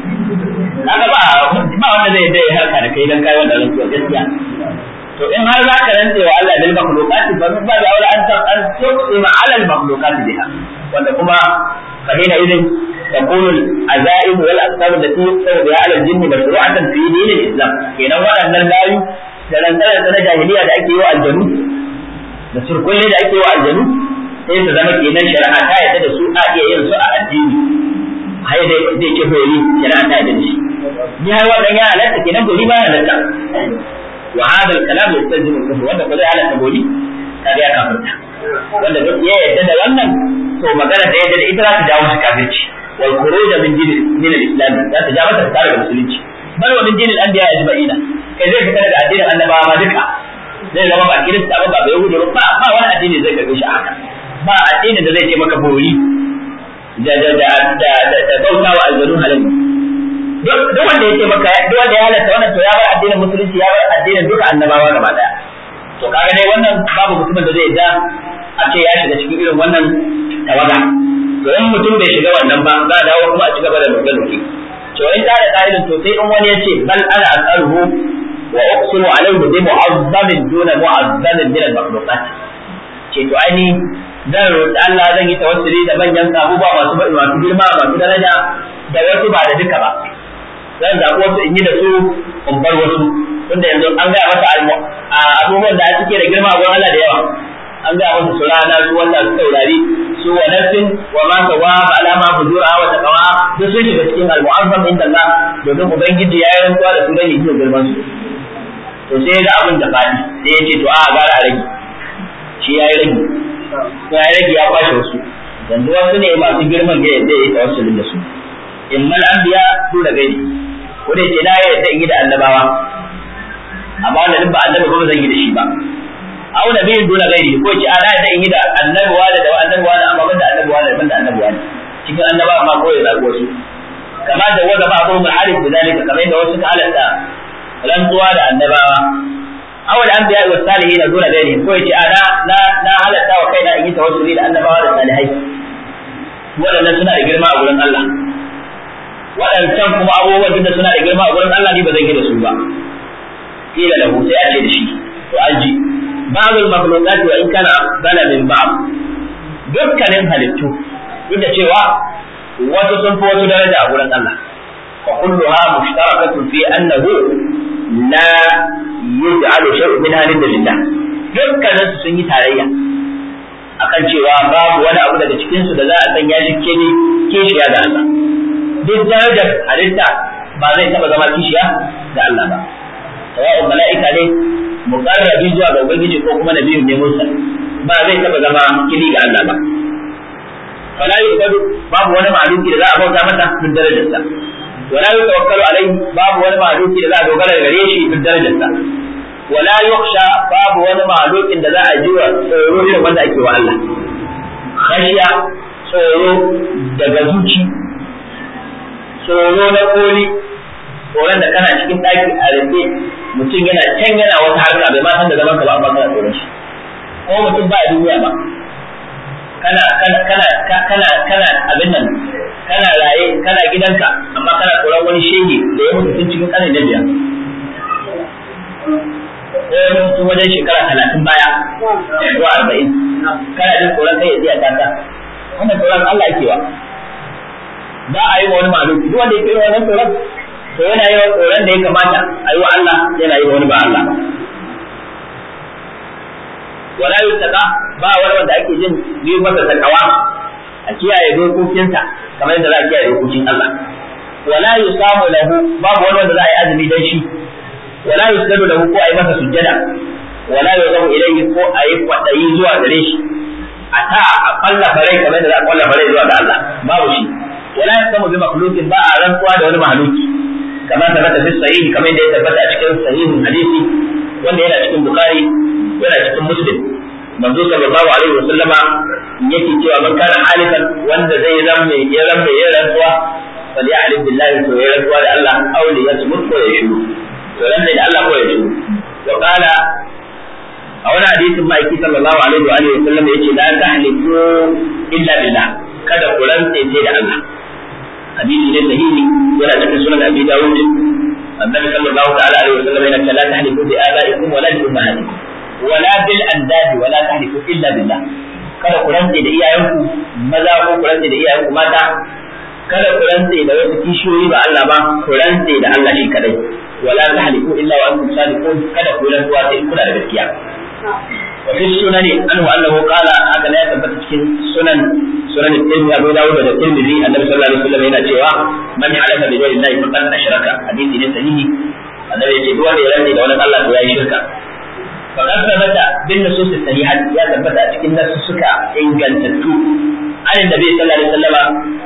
kaga ba ba wanda zai dai harka da kai dan kai wannan rantsuwa gaskiya to in har za ka rantse wa Allah bil makhluqati fa min babu aula an an tuqima ala al makhluqati biha wanda kuma fa hina idin تكون العزائم والاقسام التي يقسم بها على الجن مشروعة في دين الاسلام kenan waɗannan layu da rantsar na jahiliya da ake yi wa aljanu da surkulle da ake yi wa aljanu sai su zama kenan shari'a ta yadda da su a iya yin su a addini hai dai zai ce bori shari'a ta yadda da shi ni har wannan ya halatta kenan bori ba halatta wa hada al-kalam yastalzimu al-kufr wanda ko zai halatta bori kaga ya kafirta wanda duk ya yadda da wannan to magana da yadda da ita za ta jawo shi kafirci wal khuruj min din min al-islam za ta jawo ta daga musulunci bal wa min din al-anbiya ajma'ina kai zai fitar da addinin annabawa ma duka zai zama ba kirista ba ba yahudi ba ba wani addini zai karbe shi haka ba addinin da zai ce maka bori da da da da da bauta wa aljanu halal duk wanda ya ce maka duk wanda ya halatta wannan to ya bar addinin musulunci ya bar addinin duka annabawa gaba daya to kaga dai wannan babu mutumin da zai da a ce ya shiga cikin irin wannan tawaga to in mutum bai shiga wannan ba za a dawo kuma a ci gaba da nuke-nuke to in ta da ƙa'idin to sai in wani ya ce bal ana asaluhu wa uqsimu alayhi bi mu'azzamin duna mu'azzamin min al-makhluqat ce to ai zan roƙi Allah zan yi tawassuli da manyan abubuwa masu masu girma masu daraja da wasu ba da duka ba zan zaɓi wasu in yi da su in bar wasu tunda yanzu an gaya masa abubuwan da suke da girma a gurin Allah da yawa an gaya masa su rana su wanda su taurari su wa nafsin wa ma sawa fa alama fujura wa taqwa duk sun shiga cikin al-mu'azzam inda Allah domin ubangiji ya yi rantsuwa da su dan yi girman su to sai ya ga abin da fadi sai ya ce to a gara a rage shi ya yi rage ya yi rage ya kwashe wasu yanzu wasu ne masu girman ga yadda ya yi tawassulin da su in mal anbiya su da gaini ko da ce na yadda in yi da annabawa amma wanda duk ba annabi ba zan yi da shi ba aw nabiyin dole gairi ko ce ana yadda in yi da annabi wani da annabi wani amma banda annabi wani banda annabi wani cikin annabawa ma ko ya zaɓi wasu kama da wanda ba ko mun harif da zalika kamar yadda wasu ka halatta rantsuwa da annabawa aw da anbiya wa salihin dole gairi ko ya ce ana na na halatta wa kaina in yi tawassuli da annabawa da salihai waɗannan suna da girma a gurin Allah waɗancan kuma abubuwan da suna da girma a gurin Allah ne ba zan yi da su ba kila lahu sai a ce da shi to an ji ba'dul makhluqat wa in kana afdala min ba'd dukkanin halittu duk da cewa wasu sun fi wasu daraja a gurin Allah fa kulluha mushtarakatun fi annahu la yuj'alu shay'un min halin lillah dukkanin su sun yi tarayya akan cewa babu wani abu daga cikin su da za a sanya shi kene kishiya ga Allah duk darajar halitta ba zai taba zama kishiya ga Allah ba sawa'un mala'ika ne muqarrabi zuwa ga ubangiji ko kuma nabiyun ne musa ba zai taba zama kili ga Allah ba fala yuqadu babu wani ma'luki da za a bauta masa duk darajarsa wala yutawakkalu alaihi babu wani ma'luki da za a dogara gare shi duk darajarsa wala yukhsha babu wani ma'lukin da za a ji wa tsoro irin wanda ake wa Allah khashiya tsoro daga zuci tsoro na koli tsoron da kana cikin ɗaki a rufe mutum yana can yana wata harka bai ma san da zaman ka ba amma kana tsoron shi ko mutum ba a duniya ba kana kana kana kana kana abin nan kana raye kana gidanka amma kana tsoron wani shege da ya mutu tun cikin ƙanin da biyar ko wani mutum wajen shekara talatin baya ko arba'in kana jin tsoron kai ya tsaya taka wannan tsoron Allah ake wa ba a yi wa wani malu duk wanda yake yi wannan tsoron to yana yi wa tsoron da ya kamata a yi wa Allah yana yi wa wani ba Allah ba wala yutaka ba wani wanda ake jin yi masa takawa a kiyaye dokokinsa kamar yadda za a kiyaye dokokin Allah wala yusamu lahu babu wani wanda za a yi azumi dan shi wala yusjadu lahu ko a yi masa sujjada wala yuzamu ilayhi ko a yi kwadayi zuwa gare shi a ta a kwalla farai kamar yadda za a kwalla farai zuwa ga Allah babu shi wala yasamu bi makhluqin ba a rantsuwa da wani mahaluki kamar tabbata fi sahih kamar yadda ya tabbata a cikin sahihin hadisi wanda yana cikin bukhari yana cikin muslim manzo sallallahu alaihi wa sallama yake cewa man kana halifan wanda zai zamme ya zamme ya rantsuwa fa li alim billahi to ya rantsuwa da Allah aw li yasmut ko ya shiru to ranne da Allah ko ya shiru wa qala a wani hadisin ma'aiki sallallahu alaihi wa alihi wa sallam yace la tahlifu illa billah kada ku rantse sai da Allah hadisi ne sahihi yana cikin sunan abi dawud annabi sallallahu ta'ala alaihi wa sallam yana la tahlifu bi abaikum wa la bi ummahatikum wala bil andadi wala tahlifu illa billah kada ku rantse da iyayenku maza ko ku rantse da iyayenku mata kada ku rantse da wasu kishiyoyi ba Allah ba ku rantse da Allah shi kadai wala tahlifu illa wa antum sadiqun kada ku rantsuwa sai kuna da gaskiya wa fi sunani anhu annahu qala haka ne ya tabbata cikin sunan sunan Tirmidhi Abu Dawud da Tirmidhi Annabi sallallahu alaihi wasallam yana cewa man halafa bi ghairi Allah faqad ashraka hadisi ne sahihi annabi ya ce duk wanda ya rantse da wani Allah to yayi shirka فقد ثبت بالنصوص الصحيحة يا ثبت cikin nasussuka ingantattu an annabi sallallahu alaihi wasallam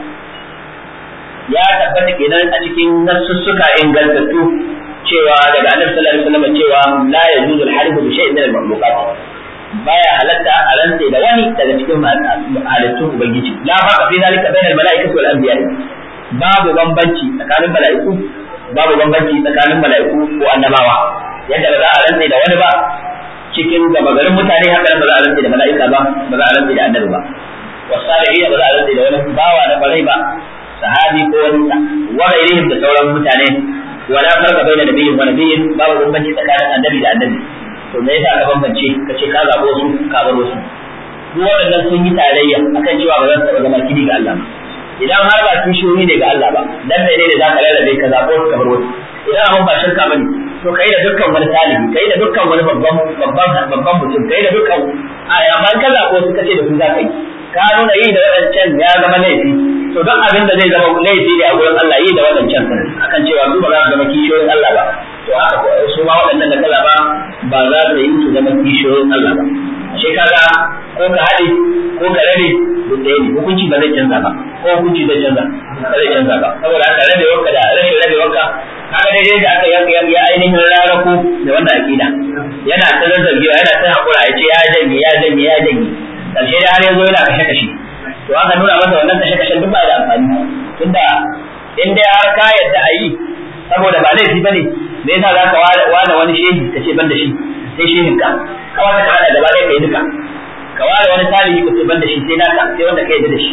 ya tabbata kenan a cikin nasussuka ingantattu cewa daga annabi sallallahu alaihi wasallam cewa la yajuzu al-harbu bi shay'in min al-makhluqat baya halatta a rantse da wani daga cikin halittun ubangiji la faqa fi zalika bayna al-mala'ikati wal anbiya babu bambanci tsakanin mala'iku babu bambanci tsakanin mala'iku ko annabawa yadda ba za a rantse da wani ba cikin gaba garin mutane haka ba za a rantse da mala'ika ba ba za a rantse da annabi ba wasalihin ba za a rantse da wani bawa na kwarai ba sahabi ko wani wa gairihim da sauran mutane wala farqa baina nabiyyin wa nabiyyin babu bambanci tsakanin annabi da annabi to me yasa ka bambance ka ce ka zabo su ka bar wasu duk waɗannan sun yi tarayya akan cewa ba za su taɓa zama kidi ga Allah ba idan har ba kishiyoyi ne ga Allah ba dan ne da za ka rarrabe ka zabo ka bar wasu idan abun ba shirka bane to kai da dukkan wani talibi kai da dukkan wani babban babban babban mutum kai da dukkan a amma ka zabo su kace da su za ka yi ka nuna yi da waɗancan ya zama laifi to don abin da zai zama laifi ne a gurin Allah yi da waɗancan akan cewa su ba za su zama kishiyoyin Allah ba to haka su ma waɗannan da kaza ba ba za su yi su zama kishiyoyin Allah ba ashe kaga ko ka haɗe ko ka rabe duk ɗaya ne hukunci ba zai canza ba ko hukunci zai canza ba zai canza ba saboda haka rabe wanka da rashin rabe wanka kaga daidai da aka yanka yanka ainihin rarako da wannan akida yana ta zazzagewa yana ta hakura ya ce ya janye ya janye ya janye karshe da har yanzu yana kashe kashe to aka nuna masa wannan kashe kashen duk ba da amfani tunda in dai har ka yadda a yi saboda ba laifi bane me yasa za ka ware wani shehi ka ce ban da shi sai shehin ka kawai ka hada gaba ɗaya kai duka ka ware wani tarihi ka ce ban da shi sai naka sai wanda ka yadda da shi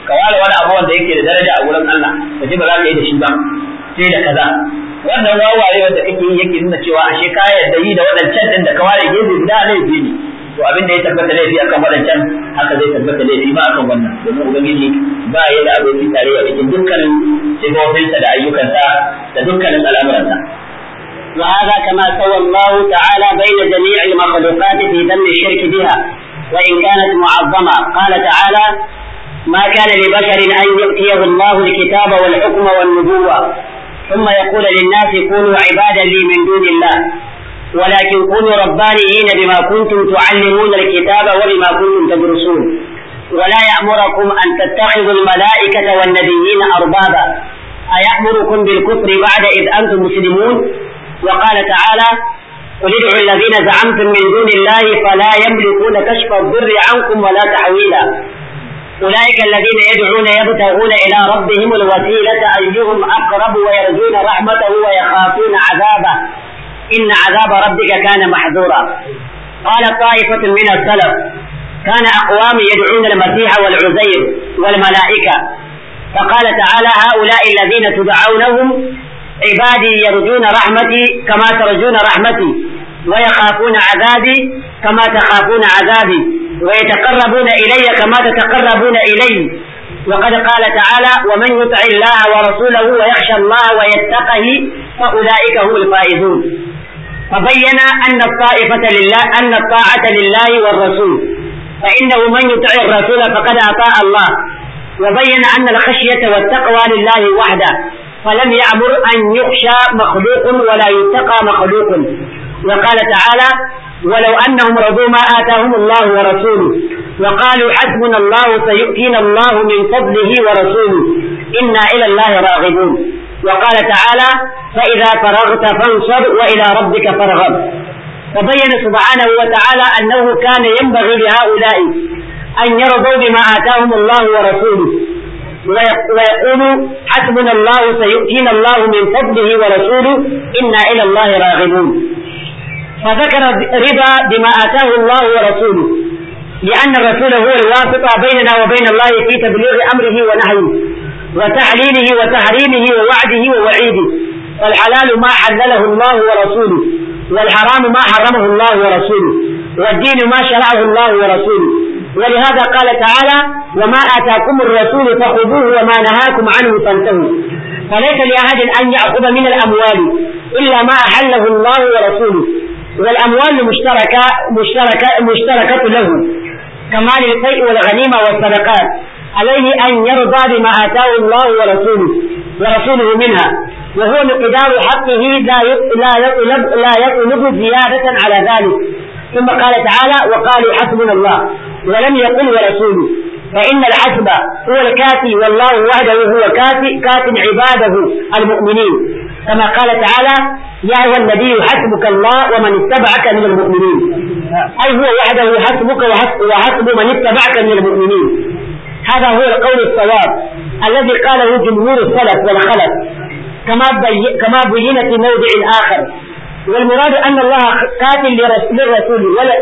ka ware wani abu wanda yake da daraja a wurin Allah ka ji ba za ka yi da shi ba sai da kaza wannan wawaye wanda kake yi yake nuna cewa ashe ka yarda yi da waɗancan din da ka ware gefe guda laifi ne to abin da ya tabbata laifi akan waɗancan haka zai tabbata laifi ma akan wannan domin ubangiji ba ya da abokin tarayya cikin dukkanin sifofinsa da ayyukansa da dukkanin al'amuransa وهذا كما سوى الله تعالى بين جميع المخلوقات في ذم الشرك بها وإن كانت معظمة قال تعالى ما كان لبشر أن يؤتيه الله الكتاب والحكم والنبوة ثم يقول للناس كونوا عبادا لي من دون الله ولكن كونوا ربانيين بما كنتم تعلمون الكتاب وبما كنتم تدرسون ولا يأمركم أن تتخذوا الملائكة والنبيين أربابا أيأمركم بالكفر بعد إذ أنتم مسلمون وقال تعالى قل ادعوا الذين زعمتم من دون الله فلا يملكون كشف الضر عنكم ولا تحويلا أولئك الذين يدعون يبتغون إلى ربهم الوسيلة أيهم أقرب ويرجون رحمته ويخافون عذابه إن عذاب ربك كان محذورا قال طائفة من السلف كان أقوام يدعون المسيح والعزير والملائكة فقال تعالى هؤلاء الذين تدعونهم عبادي يرجون رحمتي كما ترجون رحمتي ويخافون عذابي كما تخافون عذابي ويتقربون إلي كما تتقربون إلي وقد قال تعالى ومن يطع الله ورسوله ويخشى الله ويتقه فأولئك هم الفائزون فبين أن الطائفة لله أن الطاعة لله والرسول فإنه من يطع الرسول فقد أطاع الله وبين أن الخشية والتقوى لله وحده فلم يأمر أن يخشى مخلوق ولا يتقى مخلوق وقال تعالى ولو أنهم رضوا ما آتاهم الله ورسوله وقالوا حسبنا الله سيؤتينا الله من فضله ورسوله إنا إلى الله راغبون وقال تعالى فإذا فرغت فانصب وإلى ربك فارغب فبين سبحانه وتعالى أنه كان ينبغي لهؤلاء أن يرضوا بما آتاهم الله ورسوله ويقول حسبنا الله سيؤتينا الله من فضله ورسوله إنا إلى الله راغبون فذكر رضا بما آتاه الله ورسوله لأن الرسول هو الواسطة بيننا وبين الله في تبليغ أمره ونهيه وتعليله وتحريمه ووعده ووعيده والحلال ما حلله الله ورسوله والحرام ما حرمه الله ورسوله والدين ما شرعه الله ورسوله ولهذا قال تعالى وما آتاكم الرسول فخذوه وما نهاكم عنه فانتهوا فليس لأحد أن يأخذ من الأموال إلا ما أحله الله ورسوله والأموال مشتركة مشتركة مشتركة له كما للفيء والغنيمة والصدقات عليه أن يرضى بما آتاه الله ورسوله ورسوله منها وهو مقدار حقه لا لا يطلب لا يطلب زيادة على ذلك ثم قال تعالى وقالوا حسبنا الله ولم يقل ورسوله فإن الحسب هو الكافي والله وحده هو كافي كاف عباده المؤمنين كما قال تعالى يا أيها النبي حسبك الله ومن اتبعك من المؤمنين أي هو وحده حسبك وحسب من اتبعك من المؤمنين هذا هو القول الصواب الذي قاله جمهور السلف والخلف كما بي كما بين في موضع آخر والمراد أن الله قاتل للرسول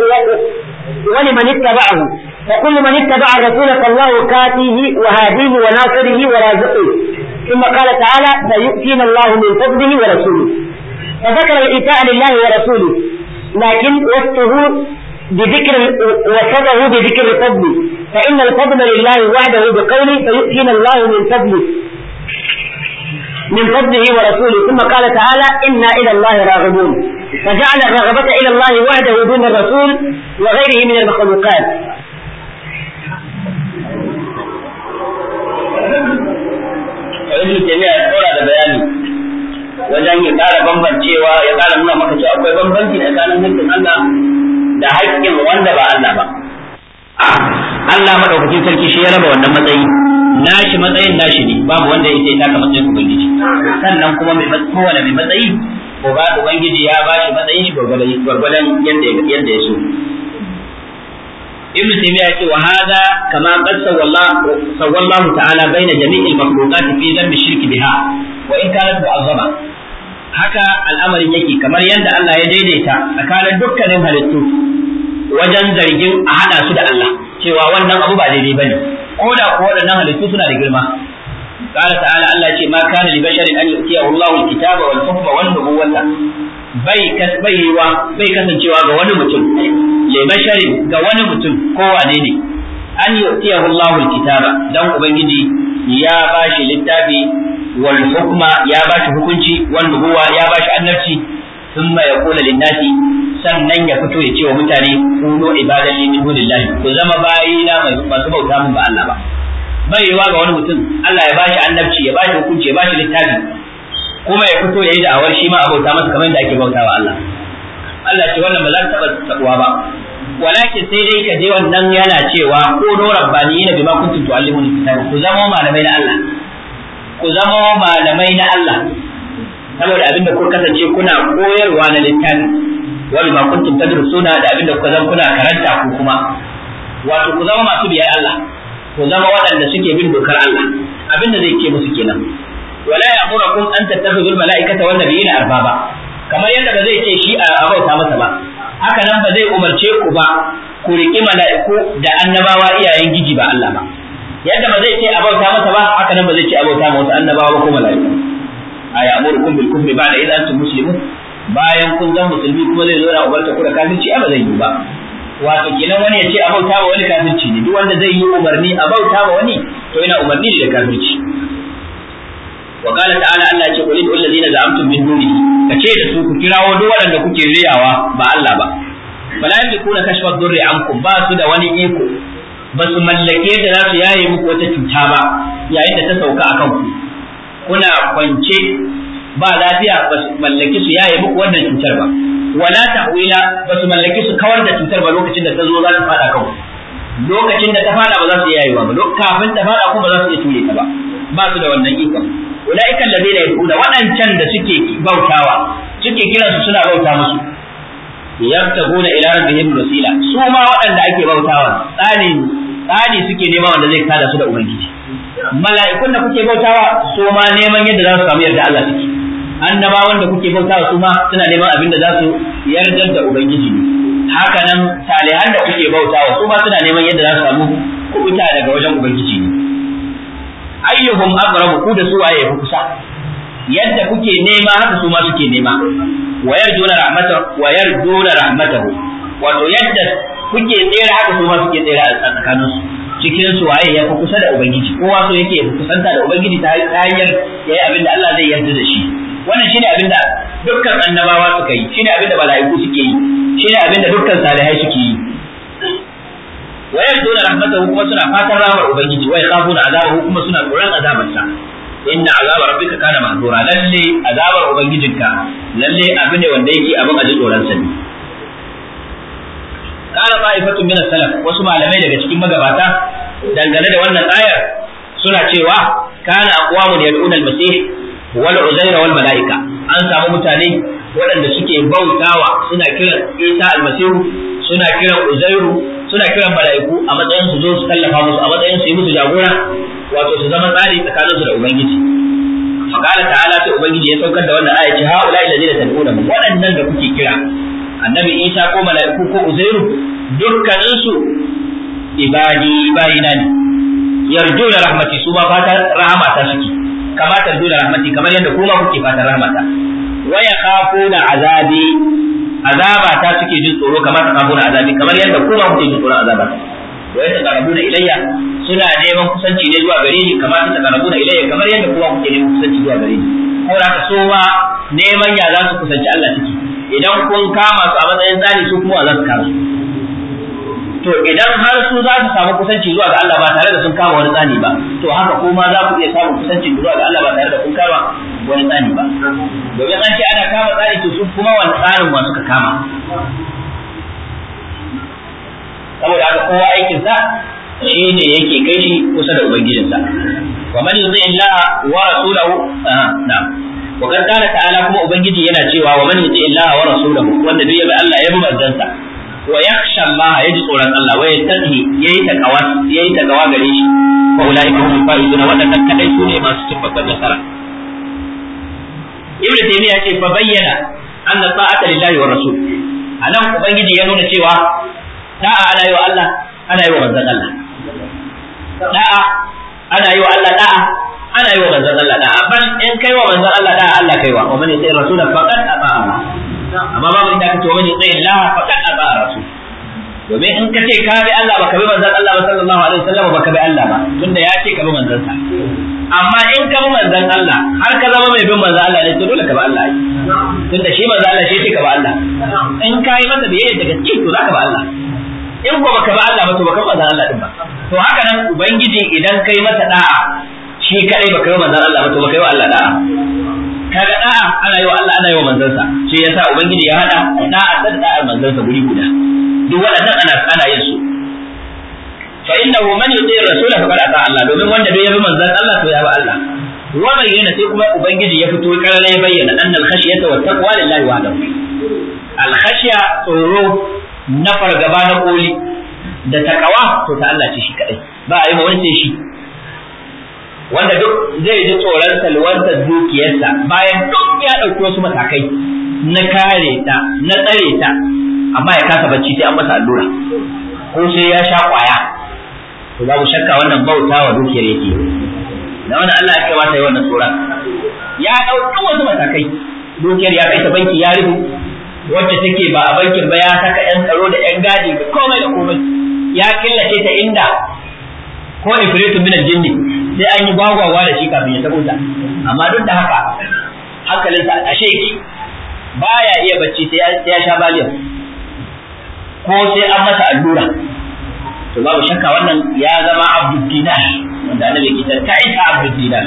ولمن اتبعه فكل من اتبع الرسول فالله كاتيه وهاديه وناصره ورازقه ثم قال تعالى سيؤتينا الله من فضله ورسوله فذكر الإيتاء لله ورسوله لكن وصفه بذكر وصفه بذكر الفضل فإن الفضل لله وحده بقوله سيؤتينا الله من فضله من فضله ورسوله ثم قال تعالى إنا إلى الله راغبون فجعل الرغبة إلى الله وحده دون الرسول وغيره من المخلوقات ibn taymiya ya tsora da bayani wajen ya ƙara bambancewa ya ƙara nuna maka cewa akwai bambanci tsakanin haƙƙin Allah da haƙƙin wanda ba Allah ba Allah madaukakin sarki shi ya raba wannan matsayi nashi matsayin nashi ne babu wanda ya sai taka matsayin ubangiji sannan kuma mai kowane mai matsayi ko ba ubangiji ya ba shi matsayin shi gwargwadon yadda yadda ya so ابن تيمية وهذا كما قد سوى الله سوى الله تعالى بين جميع المخلوقات في ذنب الشرك بها وإن كانت معظمة haka al'amarin yake kamar yadda Allah ya daidaita tsakanin dukkanin halittu wajen zargin a hada su da Allah cewa wannan abu ba daidai bane ko da ko waɗannan halittu suna da girma قال تعالى الله ce ma kana li basharin an yu'tiyahu Allahu al-kitaba wal hukma wan nubuwata bai kasbaiwa bai kasancewa ga wani mutum li basharin ga wani mutum ko wane ne an yu'tiyahu Allahu al-kitaba dan ubangiji ya bashi littafi wal hukma ya bashi hukunci wan nubuwa ya bashi annabci thumma yaqulu lin-nasi sannan ya fito ya ce wa mutane kunu ibadan li min dunillahi ku zama bayina masu bauta mun ba Allah ba bai yiwa ga wani mutum Allah ya bashi annabci ya bashi hukunci ya bashi littafi kuma ya fito ya yi da'awar shi ma abauta masa kamar da ake bautawa Allah Allah ce wannan ba za ta taɓa taɓuwa ba walakin sai dai ka je wannan yana cewa ko no rabbaniyina bima kuntum tu'allimuna kitaba ku zama malamai na Allah ku zama malamai na Allah saboda abinda ku kasance kuna koyarwa na littafi wa bima kuntum tadrusuna da abinda kuka zama kuna karanta ku kuma wato ku zama masu biyar Allah ku zama waɗanda suke bin dokar Allah abin da zai ce musu kenan wala ya'murukum an tattakhidhu al-mala'ikata wan nabiyina arbaba kamar yadda ba zai ce shi a abauta masa ba haka nan ba zai umarce ku ba ku riƙi mala'iku da annabawa iyayen giji ba Allah ba yadda ba zai ce abauta masa ba haka nan ba zai ce abauta ma wasu annabawa ba ko mala'iku a ya'murukum bil kufri ba'da idza antum muslimun bayan kun zama musulmi kuma zai zo na ubarta ku da kafirci ba zai yi ba wato kenan wani ya ce a bauta wa wani kafirci ne duk wanda zai yi umarni a bauta wa wani to yana umarni ne da kafirci wa qala ta'ala Allah ya ce qul lil ladina za'amtum min dunihi kace da su ku kirawo duk wanda kuke riyawa ba Allah ba fala yamlikuna kashfa dhurri ankum ba su da wani iko ba su mallake da za su yaye muku wata cuta ba yayin da ta sauka akan ku kuna kwance ba lafiya ba su mallaki su yaye muku wannan cutar ba wala tahwila ba su mallaki su kawar da cutar ba lokacin da ta zo za ta fada kanku lokacin da ta fada ba za su iya yayewa ba kafin ta fada kuma ba za su iya ture ta ba ba su da wannan ikon ulaika alladheena yad'una wadancan da suke bautawa suke kiran su suna bauta musu yabtaguna ila rabbihim wasila su ma waɗanda ake bautawa tsani tsani suke nema wanda zai kada su da ubangiji mala'ikun da kuke bautawa su ma neman yadda za su samu yarda Allah suke annabawan da kuke bautawa su ma suna neman abin da za su yardar da ubangiji ne haka nan salihan da kuke bautawa su ma suna neman yadda za su samu kubuta daga wajen ubangiji ne ayyuhum aqrabu ku da su waye fi kusa yadda kuke nema haka su ma suke nema wa yarjuna rahmatahu wa yarjuna rahmatahu wato yadda kuke tsere haka su ma suke tsere a tsakanin su cikin su waye ya fi kusa da ubangiji kowa so yake kusanta da ubangiji ta hanyar yayi abin da Allah zai yarda da shi wannan shine abin da dukkan annabawa suka yi shine abin da mala'iku suke yi shine abin da dukkan salihai suke yi wa yarduna rahmatahu kuma suna fatan rahmar ubangiji wa yakhafuna azabahu kuma suna tsoron azabarsa inna azaba rabbika kana mahdura lalle azabar ubangijinka lalle abin ne wanda yake abin aji tsoron sa ne kana ta'ifatu min salaf wasu malamai daga cikin magabata dangane da wannan ayar suna cewa kana aqwamun yad'una al-masih wal uzair wal malaika an samu mutane waɗanda suke bautawa suna kiran Isa almasihu suna kiran Uzairu suna kiran mala'iku a matsayin su zo su tallafa musu a matsayin su yi musu jagora wato su zama tsari tsakaninsu da ubangiji faqala ta'ala sai ubangiji ya saukar da wannan aya ce haula alladhina tad'una waɗannan da kuke kira annabi Isa ko mala'iku ko Uzairu dukkanin su ibadi bayina ne yarjuna rahmati su ma fata rahama ta suke kama tarjuna rahmati kamar yadda kuma kuke fatan rahmata wa yakhafuna azabi azaba ta suke jin tsoro kamar ta kafuna azabi kamar yadda kuma kuke jin tsoron azaba wa yataqarrabuna ilayya suna neman kusanci ne zuwa gare ni kamar ta taqarrabuna ilayya kamar yadda kuma kuke neman kusanci zuwa gare ni saboda haka so ma neman ya za su kusanci Allah suke idan kun kama su a matsayin tsari su kuma za su kama to idan har su za su samu kusanci zuwa ga Allah ba tare da sun kama wani tsani ba to haka kuma za ku iya samun kusanci zuwa ga Allah ba tare da kun kama wani tsani ba domin an ce ana kama tsani to su kuma wani tsarin wa suka kama saboda haka kowa aikin sa shine yake kai shi kusa da ubangijinsa wa man yuzi Allah wa rasulahu na'am wa kan kana ta'ala kuma ubangiji yana cewa wa man yuti Allah wa rasulahu wanda duk ya bi Allah ya bi manzansa wa yakhsha Allah yaji tsoron Allah wa yattaqi yayi takawa yayi takawa gare shi wa ulaika hum faizun wadannan kadai su ne masu cin babban nasara Ibn Taymiyyah ce fa bayyana anna ta'ata lillahi wa rasul anan ubangiji ya nuna cewa ta'a ana yi wa Allah ana yi wa manzon Allah da'a ana yi wa Allah da'a ana yi wa manzon Allah da'a ban in kai wa manzon Allah da'a Allah kai wa wa man yuti rasul faqad aba Allah amma babu inda kace wa man yuti Allah faqad aba rasul domin in ka ce ka bi Allah baka bi manzon Allah sallallahu alaihi wasallam baka bi Allah ba tunda ya ce ka bi manzon sa amma in ka bi manzon Allah har ka zama mai bin manzon Allah ne to dole ka bi Allah tunda shi manzon Allah shi ce ka bi Allah in ka yi masa biyayya daga cikin to zaka bi Allah in ko baka bi Allah ba to baka bi manzon Allah din ba to haka nan ubangiji idan kai masa da'a shi kadai baka yi manzon Allah ba to baka yi wa Allah da'a kaga da'a ana yi wa Allah ana yi wa manzon sa shi yasa ubangiji ya hada da'a da da'a manzon sa guri guda duk waɗannan ana ana yin su fa innahu man yuti rasul faqad ata Allah domin wanda bai yabi manzon Allah to ya bi Allah wa bayyana sai kuma ubangiji ya fito karare ya bayyana annal khashyata wa taqwa lillahi wahdahu al khashya tsoro na fargaba na koli da takawa to ta Allah ce shi kadai ba a yi wani sai shi wanda duk zai ji tsoron salwantar dukiyarsa bayan duk ya ɗauki wasu matakai na kare ta na tsare ta amma ya kasa bacci sai an masa allura ko sai ya sha kwaya to babu shakka wannan bauta wa dukiyar yake da wannan Allah ya kai masa wannan tsoron ya ɗauki wasu matakai dukiyar ya kai ta banki ya rubu wacce take ba a bankin ba ya saka yan tsaro da yan gadi da komai da komai ya killace ta inda ko ifritu min aljinni sai an yi gwagwagwa da shi kafin ya tabo ta amma duk da haka hankalinsa a sheki baya iya bacci sai ya sha baliyar ko sai an masa allura to babu shakka wannan ya zama abdul dinar wanda annabi ke ta isa abdul dinar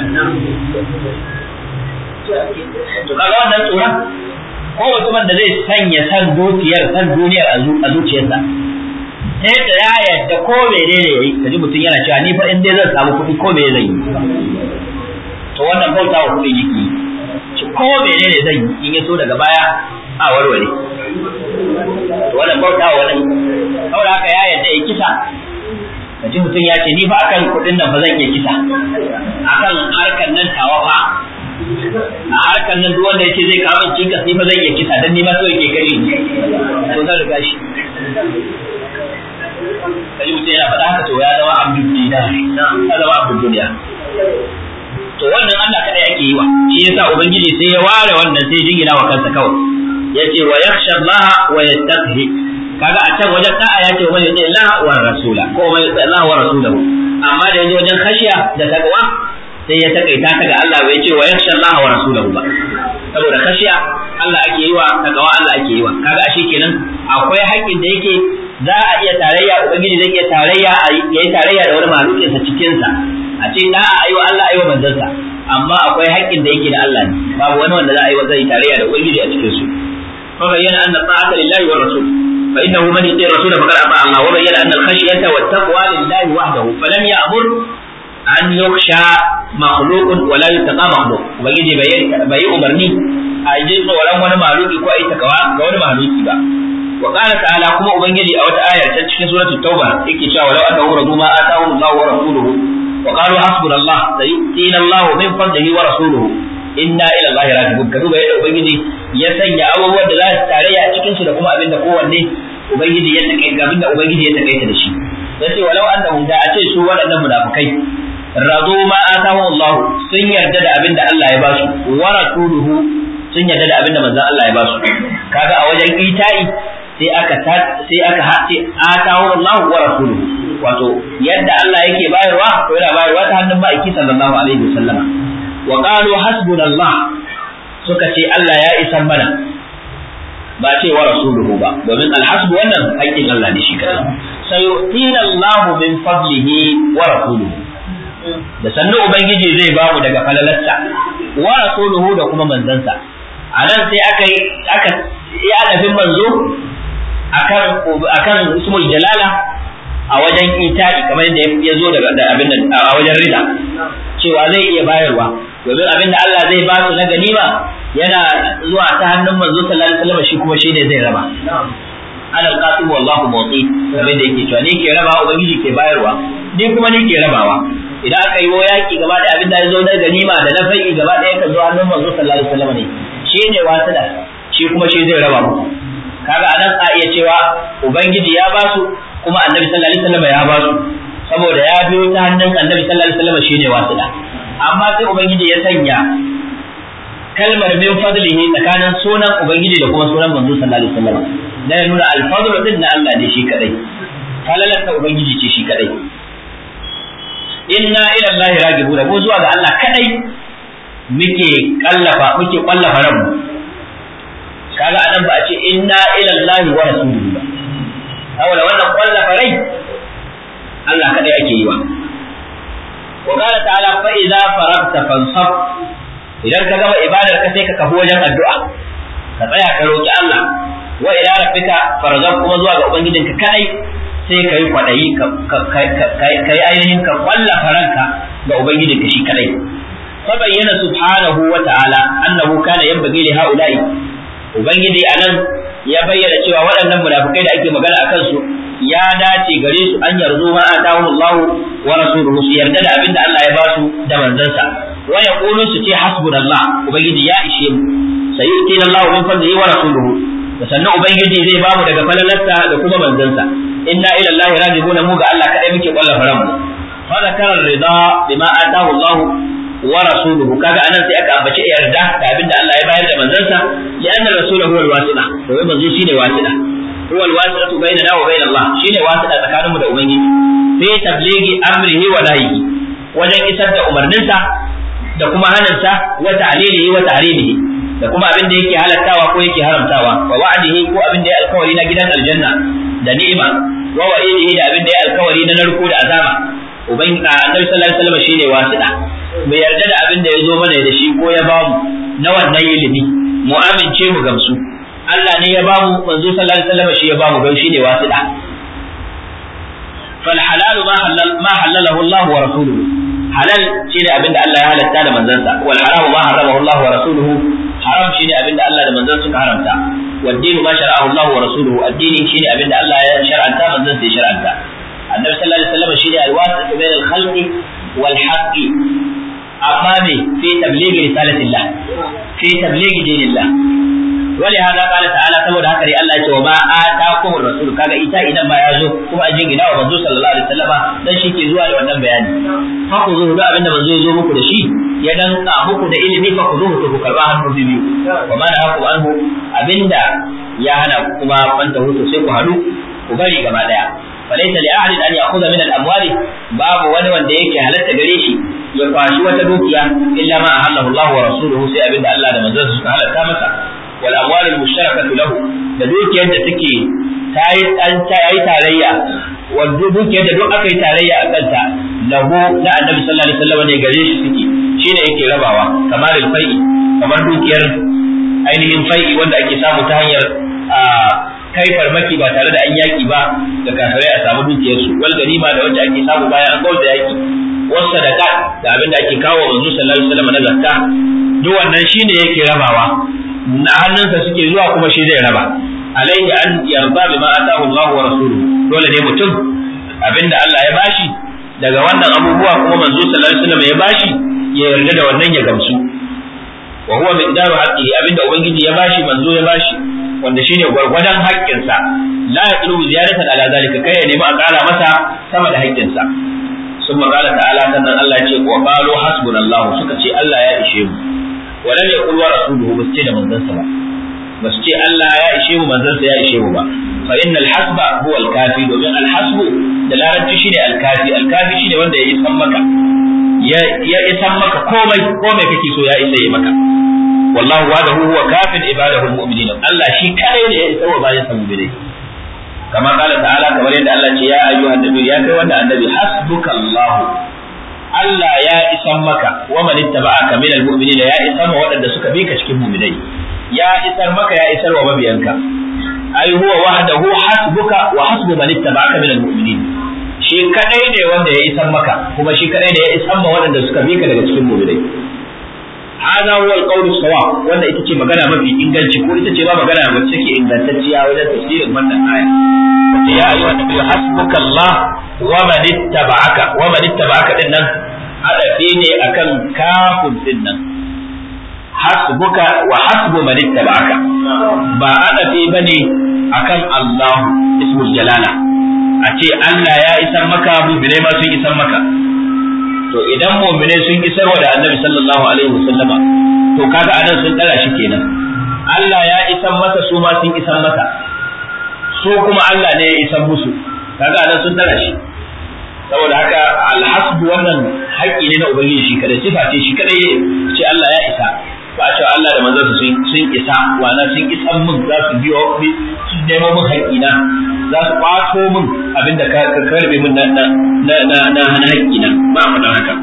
to kaga wannan tsoron ko mutumin da zai sanya san dukiyar san duniyar a zuciyarsa sai da ya yadda ko mene ne yayi kaji mutum yana cewa ni fa in dai zan samu kuɗi ko me zan yi to wannan bauta wa kuɗi yake ci ko mene ne zan yi in ya so daga baya a warware to wannan bauta wa wani saboda haka ya yadda ya kisa kaji mutum ya ce ni fa akan kuɗin nan fa zan iya kisa akan harkan nan tawa fa a harkar nan duk wanda yake zai kawo cikas ni fa zan iya kisa dan ni ma so yake gari to zan riga shi kaji mutum yana faɗa haka to ya zama abdul dinar ya zama abdul duniya to wannan Allah kadai ake yi wa shi yasa ubangiji sai ya ware wannan sai jingina wa kansa kawai yace wa yakhsha Allah wa yattaqi kaga a can wajen da'a yace wa yuti Allah wa rasula ko wa yuti Allah wa rasulahu amma da yanzu wajen khashiya da taqwa sai ya takaita ta ga Allah bai ce wa yakhsha Allah wa rasulahu ba saboda khashiya Allah ake yi wa taqwa Allah ake yi wa kaga ashe kenan akwai haƙƙin da yake za a iya tarayya ubangiji zai iya tarayya yayi tarayya da wani malukin sa cikin sa a ce da a yi wa Allah ayi wa manzansa amma akwai haƙƙin da yake da Allah ne babu wani wanda za a yi wa zai tarayya da ubangiji a cikin su fa bayyana anna ta'ata lillahi wa rasul fa innahu man yuti rasul faqad ata Allah wa bayyana anna al-khashyata wat taqwa lillahi wahdahu falam ya'mur an yukhsha makhluqun wa la yutaqa makhluq ubangiji bai umarni a ji tsoron wani maluki ko a yi takawa ga wani maluki ba wa qala ta'ala kuma ubangiji a wata ayar ta cikin suratul tauba yake cewa walau aka uradu ma atahu Allah wa rasuluhu wa qalu hasbunallah sayu'tina Allah min fadlihi wa rasuluhu inna ila Allah raji'un ka duba yadda ubangiji ya sanya abubuwan da za su tarayya a cikin su da kuma abinda kowanne ubangiji ya take abinda ubangiji ya take da shi yace walau annahum da a ce su waɗannan munafikai radu ma atahu Allah sun yarda da abinda Allah ya ba su wa rasuluhu sun yarda da abinda manzon Allah ya ba su kaga a wajen ita'i sai aka sai aka hace atahu Allah wa rasuluhu wato yadda Allah yake bayarwa to yana bayarwa ta hannun ma'aiki sallallahu alaihi wasallam wa qalu hasbunallah suka ce Allah ya isan mana ba ce wa rasuluhu ba domin alhasbu wannan haƙƙin Allah ne shi kai sayu'tina Allah min fadlihi wa rasuluhu da sannu ubangiji zai ba mu daga falalarsa wa rasuluhu da kuma manzansa a nan sai aka yi aka yi adafin manzo akan akan ismul jalala a wajen ita'i kamar yadda ya zo daga abin nan a wajen rida cewa zai iya bayarwa domin abin da Allah zai ba su na ganima yana zuwa ta hannun manzo sallallahu alaihi wasallam shi kuma shi ne zai raba ana alqasim wallahu muti kamar da yake cewa ni ke rabawa ubangiji ke bayarwa ni kuma ni ke rabawa idan aka yi yaki gaba da abin da ya zo na ganima da na fai'i gaba ɗaya ka zo hannun manzo sallallahu alaihi wasallam ne shi ne wasila shi kuma shi zai raba muku kaga anan a iya cewa ubangiji ya ba su kuma annabi sallallahu alaihi wasallam ya ba su saboda ya biyo ta hannun annabi sallallahu alaihi wasallam shine wasila amma sai ubangiji ya sanya kalmar min fadlihi tsakanin sunan ubangiji da kuma sunan manzo sallallahu alaihi wasallam da ya nuna alfadlu din na Allah ne shi kadai falalar ta ubangiji ce shi kadai inna ila Allah ragibuna mu zuwa ga Allah kadai muke kallafa muke kallafa ranmu kaga anan ba a ce inna ila Allah wa rasulihi ba saboda wannan kallafa rai Allah kadai ake yi wa wa qala ta'ala fa idza faragta fansab idan ka gama ibadar ka sai ka kafu wajen addu'a ka tsaya ka roki Allah wa ila rabbika farghab kuma zuwa ga ubangijinka kadai sai ka yi kwaɗayi ka yi ainihin ka kwalla faranka ga Ubangijinka shi kadai. Fa bayyana subhanahu wa ta'ala annahu kana yanbaghi li haula'i Ubangiji anan ya bayyana cewa waɗannan munafikai da ake magana a kansu ya dace gare su an yarzu ma atahu Allah wa rasuluhu su yarda da abin da Allah ya ba su da manzansa wa yaqulu su ce hasbunallah ubangiji ya ishe mu sayyidina Allah min fadlihi wa rasuluhu da sannan ubangiji zai ba mu daga falalarsa da kuma manzansa inna ila Allah rajibuna mu ga Allah kadai muke kwallafa ranmu fa zakara rida bima atahu Allah wa rasuluhu kaga anan sai aka ambaci yarda da abinda Allah ya bayar da manzansa ya anna rasuluhu wal wasila to wai manzo shine wasila huwa al wasilatu bainana wa bain Allah shine wasila tsakaninmu da ubangiji fi tablighi amrihi wa nahyihi wajen isar da umarninsa da kuma hanansa wa ta'lilihi wa tahrimihi da kuma abin da yake halattawa ko yake haramtawa wa wa'dihi ko abin da ya alkawari na gidan aljanna da ni'ima wa wa'idihi da abin da ya alkawari na narko da azaba uban annabi sallallahu alaihi wasallam shine wasida mu yarda da abin da ya zo mana da shi ko ya bamu na wannan ilimi mu amince mu gamsu Allah ne ya bamu manzo sallallahu alaihi wasallam shi ya bamu gan shine wasida fal halal ma halal ma halalahu Allah wa rasuluhu halal shine abin da Allah ya halatta da manzansa wal haram ma haramahu Allah wa rasuluhu haram shine abin da Allah da manzon suka haramta والدين ما شرعه الله ورسوله الدين شيء أبن الله شرعا تام الزنس شرعا النبي صلى الله عليه وسلم شيء الواسط بين الخلق والحق أمامي في تبليغ رسالة الله في تبليغ دين الله ولهذا قال تعالى سبب هكذا الله وما آتاكم الرسول كذا إيتا إذا ما يزو كما أجين إلى ومنزو صلى الله عليه وسلم dan shi ke zuwa da wannan bayani fa ku zo da abin da manzo ya zo muku da shi ya dan ka muku da ilimi fa ku zo ku karba hannu biyu wa ma na haku anhu abinda ya hana kuma fanta hutu sai ku haɗu ku bari gaba daya فليس لأحد أن يأخذ من الأموال باب wani wanda yake halatta gare shi ya kwashi wata dukiya illa ma ahallahu Allah wa rasuluhu sai abinda Allah da manzon suka halatta masa wal amwal al mushtarakatu lahu da dukiyar da take tayi an tayi tarayya wanda dukiyar da duk aka yi tarayya a kanta lahu na annabi sallallahu alaihi wasallam ne gare shi suke shine yake rabawa kamar al fai'i kamar dukiyar ainihin fai'i wanda ake samu ta hanyar kai farmaki ba tare da an yaki ba da kafirai a samu dukiyarsu wal ganima da wacce ake samu bayan an gauda yaki wasu sadaka da abin da ake kawo manzo sallallahu alaihi wasallam na zakka duk wannan shine yake rabawa na hannunsa suke zuwa kuma shi zai raba alaihi an yarda bima atahu Allah wa rasuluhu dole ne mutum abinda Allah ya bashi daga wannan abubuwa kuma manzo sallallahu alaihi wasallam ya bashi ya yarda da wannan ya gamsu wa huwa miqdaru haqqihi abinda ubangiji ya bashi manzo ya bashi wanda shine gwargwadon haƙƙinsa la ya tsulu ziyaratan ala zalika kai ya nemi a ƙara masa sama da haƙƙinsa sun magana ta'ala sannan Allah ya ce wa qalu hasbunallahu suka ce Allah ya ishe mu wa lam yaqul wa rasuluhu ba su ce da manzansa ba ba su ce Allah ya ishe mu manzansa ya ishe mu ba fa innal hasba huwa al-kafi domin al-hasbu da larabci shine al-kafi al-kafi shine wanda ya isan maka ya isan maka komai komai kake so ya isa yi maka wallahu wahdahu huwa kafin ibadahu almu'minin Allah shi kare ne ya isa wa bayan sa mu'minai kamar kala ta'ala kamar yadda Allah ce ya ayyuhan nabi ya kai wanda annabi hasbuka Allah Allah ya isan maka wa man ittaba'aka min almu'minina ya isan wa waɗanda suka bi ka cikin mu'minai ya isar maka ya isar wa mabiyanka ai huwa wahdahu hasbuka wa hasbu man ittaba'aka min almu'minin shi kadai ne wanda ya isar maka kuma shi kadai ne ya isar ma waɗanda suka bi ka daga cikin mu'minai هذا هو القول الصواب wanda ita ce magana mafi inganci ko ita ce ba magana wacce take ingantacciya wajen tafsirin wannan aya wace ya ayyuhan nabiyyu hasbuka Allah wa man ittaba'aka wa man ittaba'aka din nan hadafi ne akan kafin din nan hasbuka wa hasbu man ittaba'aka ba hadafi bane akan Allah ismul jalala a ce Allah ya isan maka mu'minai ma sun isan maka to idan mu'minai sun isar wa da annabi sallallahu alaihi wasallama to kaga anan sun dara shi kenan Allah ya isan masa su ma sun isan masa su kuma Allah ne ya isan musu kaga anan sun dara shi saboda haka alhasbu wannan haƙƙi ne na ubangiji shi kadai sifa ce shi kadai ce Allah ya isa ba a cewa Allah da manzansa sun sun isa wana sun isan min za su biyo su nemo min haƙƙina za su ƙwato min abinda ka karbe min na na na na haƙƙina ba a faɗan haka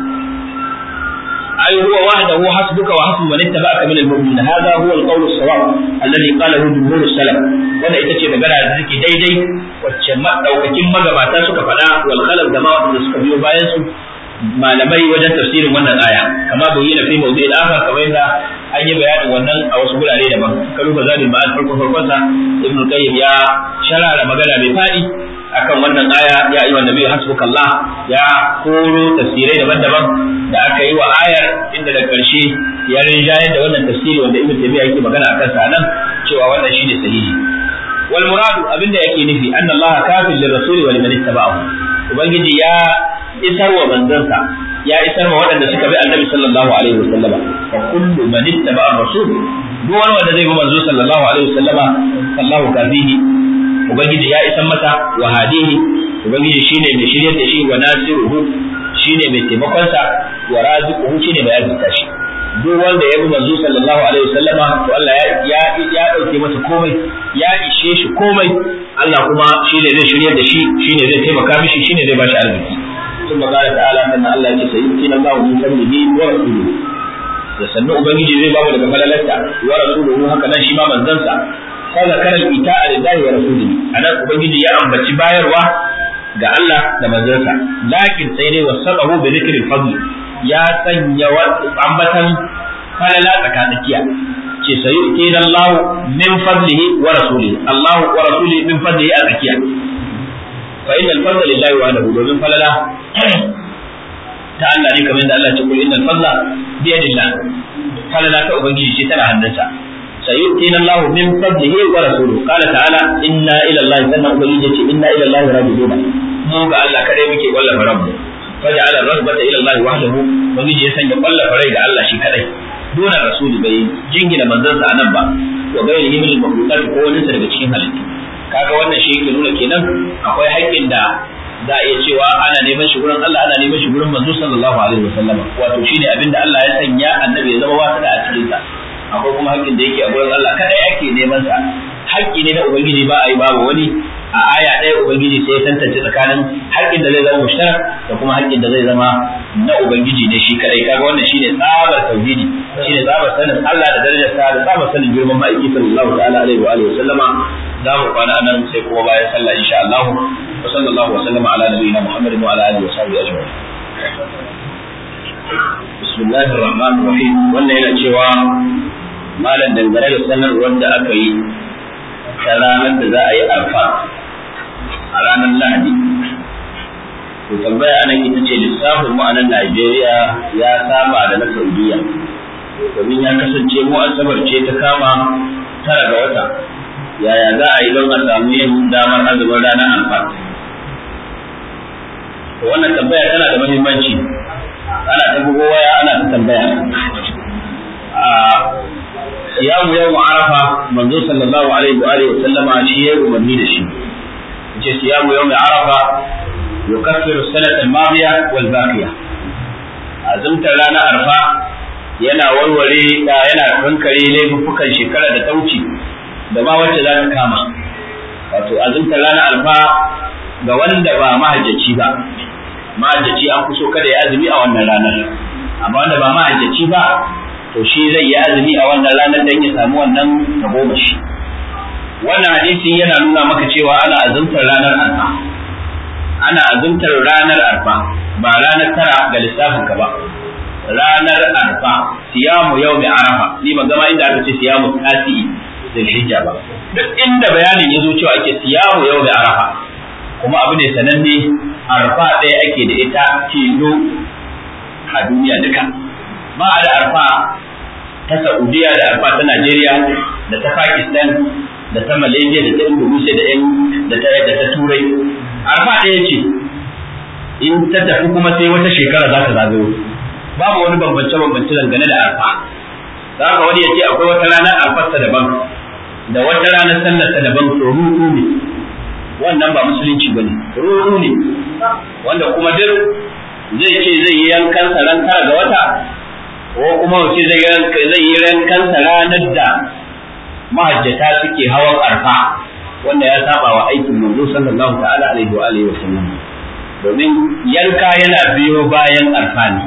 أي هو وحده حسبك وحسب من اتبعك من المؤمنين هذا هو القول الصواب الذي قاله جمهور السلف وانا ita ce magana da take daidai wacce daukakin magabata suka faɗa wal khalaf da ma wanda suka biyo bayan su malamai wajen tafsirin wannan aya kama bai na fi mawdu'il akhar kamar yadda an yi bayanin wannan a wasu gurare daban karu ba zalim ma'al farko farkon sa ibnu qayyim ya sharara magana mai fadi akan wannan aya ya ayyuhan nabiyyu hasbukallah ya koro tafsirai daban-daban da aka yi wa ayar inda da karshe ya rinjayar da wannan tafsiri wanda ibnu taymiya yake magana akan sa nan cewa wannan shine sahihi wal muradu abinda yake nufi anna allaha kafil lirrasuli wa liman ittaba'ahu ubangiji ya isar wa manzansa ya isar wa waɗanda suka bi annabi sallallahu alaihi wasallama fa kullu man ittaba'a rasul duk wani wanda zai bi manzo sallallahu alaihi wasallama sallahu kafihi ubangiji ya isar masa wa hadihi ubangiji shine mai shiryar da shi wa nasiruhu shine mai taimakon sa wa raziquhu shine mai arzika shi duk wanda ya bi manzo sallallahu alaihi wasallama to Allah ya ya ya dauke masa komai ya ishe shi komai Allah kuma shine zai shiryar da shi shine zai taimaka mishi shine zai bashi arziki ثم قال تعالى ان الله يجي سيؤتينا الله من فضله ورسوله da sannu ubangiji zai bamu daga falalarsa wa rasuluhu haka nan shi ma manzansa fa zakara al-ita'a lillahi wa rasulihi anan ubangiji ya ambaci bayarwa ga Allah da manzansa lakin sai dai wasaqahu bi dhikri al-fadl ya sanya ambatan falala tsakatsakiya ce sayu'tina Allah min fadlihi wa rasulihi Allah wa rasulihi min fadlihi a tsakiya fa inna al-fadla lillahi wahdahu domin falala ta Allah ne kamar yadda Allah ya ce kul innal fadla bi yadillah falala ta ubangiji ce tana hannunsa sayu'tina Allah min fadlihi wa rasuluhu qala ta'ala inna ila Allah sanna ubangiji ce inna ila Allah rajiun mu ga Allah kadai muke wallafa rabbu faja'ala ar-rahbata ila Allah wahdahu ubangiji ya sanya wallafa rai ga Allah shi kadai dole rasuli bai jingina manzansa anan ba wa gairihi min al-makhluqat ko wani daga cikin halittu kaga wannan shi yake nuna kenan akwai haƙƙin da za a iya cewa ana neman shi gurin Allah ana neman shi gurin manzo sallallahu alaihi wasallam wato shine abin da Allah ya sanya annabi ya zama wasa da a cikin sa akwai kuma haƙƙin da yake a gurin Allah kada yake neman sa haƙƙi ne na ubangiji ba a yi babu wani a aya ɗaya ubangiji sai ya tantance tsakanin haƙƙin da zai zama mushtarak da kuma haƙƙin da zai zama na ubangiji ne shi kadai kaga wannan shine tsabar tauhidi shine tsabar sanin Allah da darajarsa da tsabar sanin girman ma'aiki sallallahu ta'ala alaihi wa alihi wa sallama za mu kwana nan sai kuma bayan sallah insha Allah wa sallallahu wa sallama ala nabiyina Muhammadin wa ala alihi wa sahbihi ajma'in bismillahir rahmanir rahim wannan yana cewa malam dangane da sanarwar da aka yi ta ranar da za a yi arfa a ranar lahadi to tambaya anan ita ce lissafin mu a nan Najeriya ya saba da na Saudiya domin ya kasance mu asabar ce ta kama tara ga wata yaya za a yi don a samu yin damar azumin ranar arfa to wannan tambaya tana da muhimmanci ana ta bugo waya ana ta tambaya a siyamu yau arafa manzo sallallahu alaihi wa alihi sallama shi ya umarni da shi yace siyamu yau arafa yukaffiru sanata al-madiya wal baqiya azumtar ranar arfa yana warware yana kankare laifukan shekara da ta wuce da ma wacce za ta kama wato azumtar ranar alfa ga wanda ba mahajjaci ba mahajjaci an fi so kada ya azumi a wannan ranar amma wanda ba mahajjaci ba to shi zai yi azumi a wannan ranar don ya samu wannan tagomashi wannan hadisi yana nuna maka cewa ana azumtar ranar alfa ana azumtar ranar alfa ba ranar tara ga lissafin ka ba ranar alfa siyamu yau mai arafa ni ban gama inda aka ce siyamu tasi'i zulhijja ba duk inda bayanin ya zo cewa ake siyamu yau da arafa kuma abu ne sananne arfa ɗaya ake da ita tilo a duniya duka ba a da arfa ta saudiya da arfa ta najeriya da ta pakistan da ta malaysia da ta indonesia da yan da ta da ta turai arfa ɗaya ce in ta tafi kuma sai wata shekara za ta zagayo babu wani bambance bambance dangane da arfa za ka wani ya ce akwai wata ranar arfarsa daban da wata ranar sallarsa daban to ruɗu ne wannan ba musulunci bane ruɗu ne wanda kuma duk zai ce zai yi yankan ran tara ga wata ko kuma wace zai yi yankan ranar da mahajjata suke hawan arfa wanda ya saba wa aikin manzo sallallahu ta'ala alaihi wa alihi wa sallam domin yanka yana biyo bayan arfa ne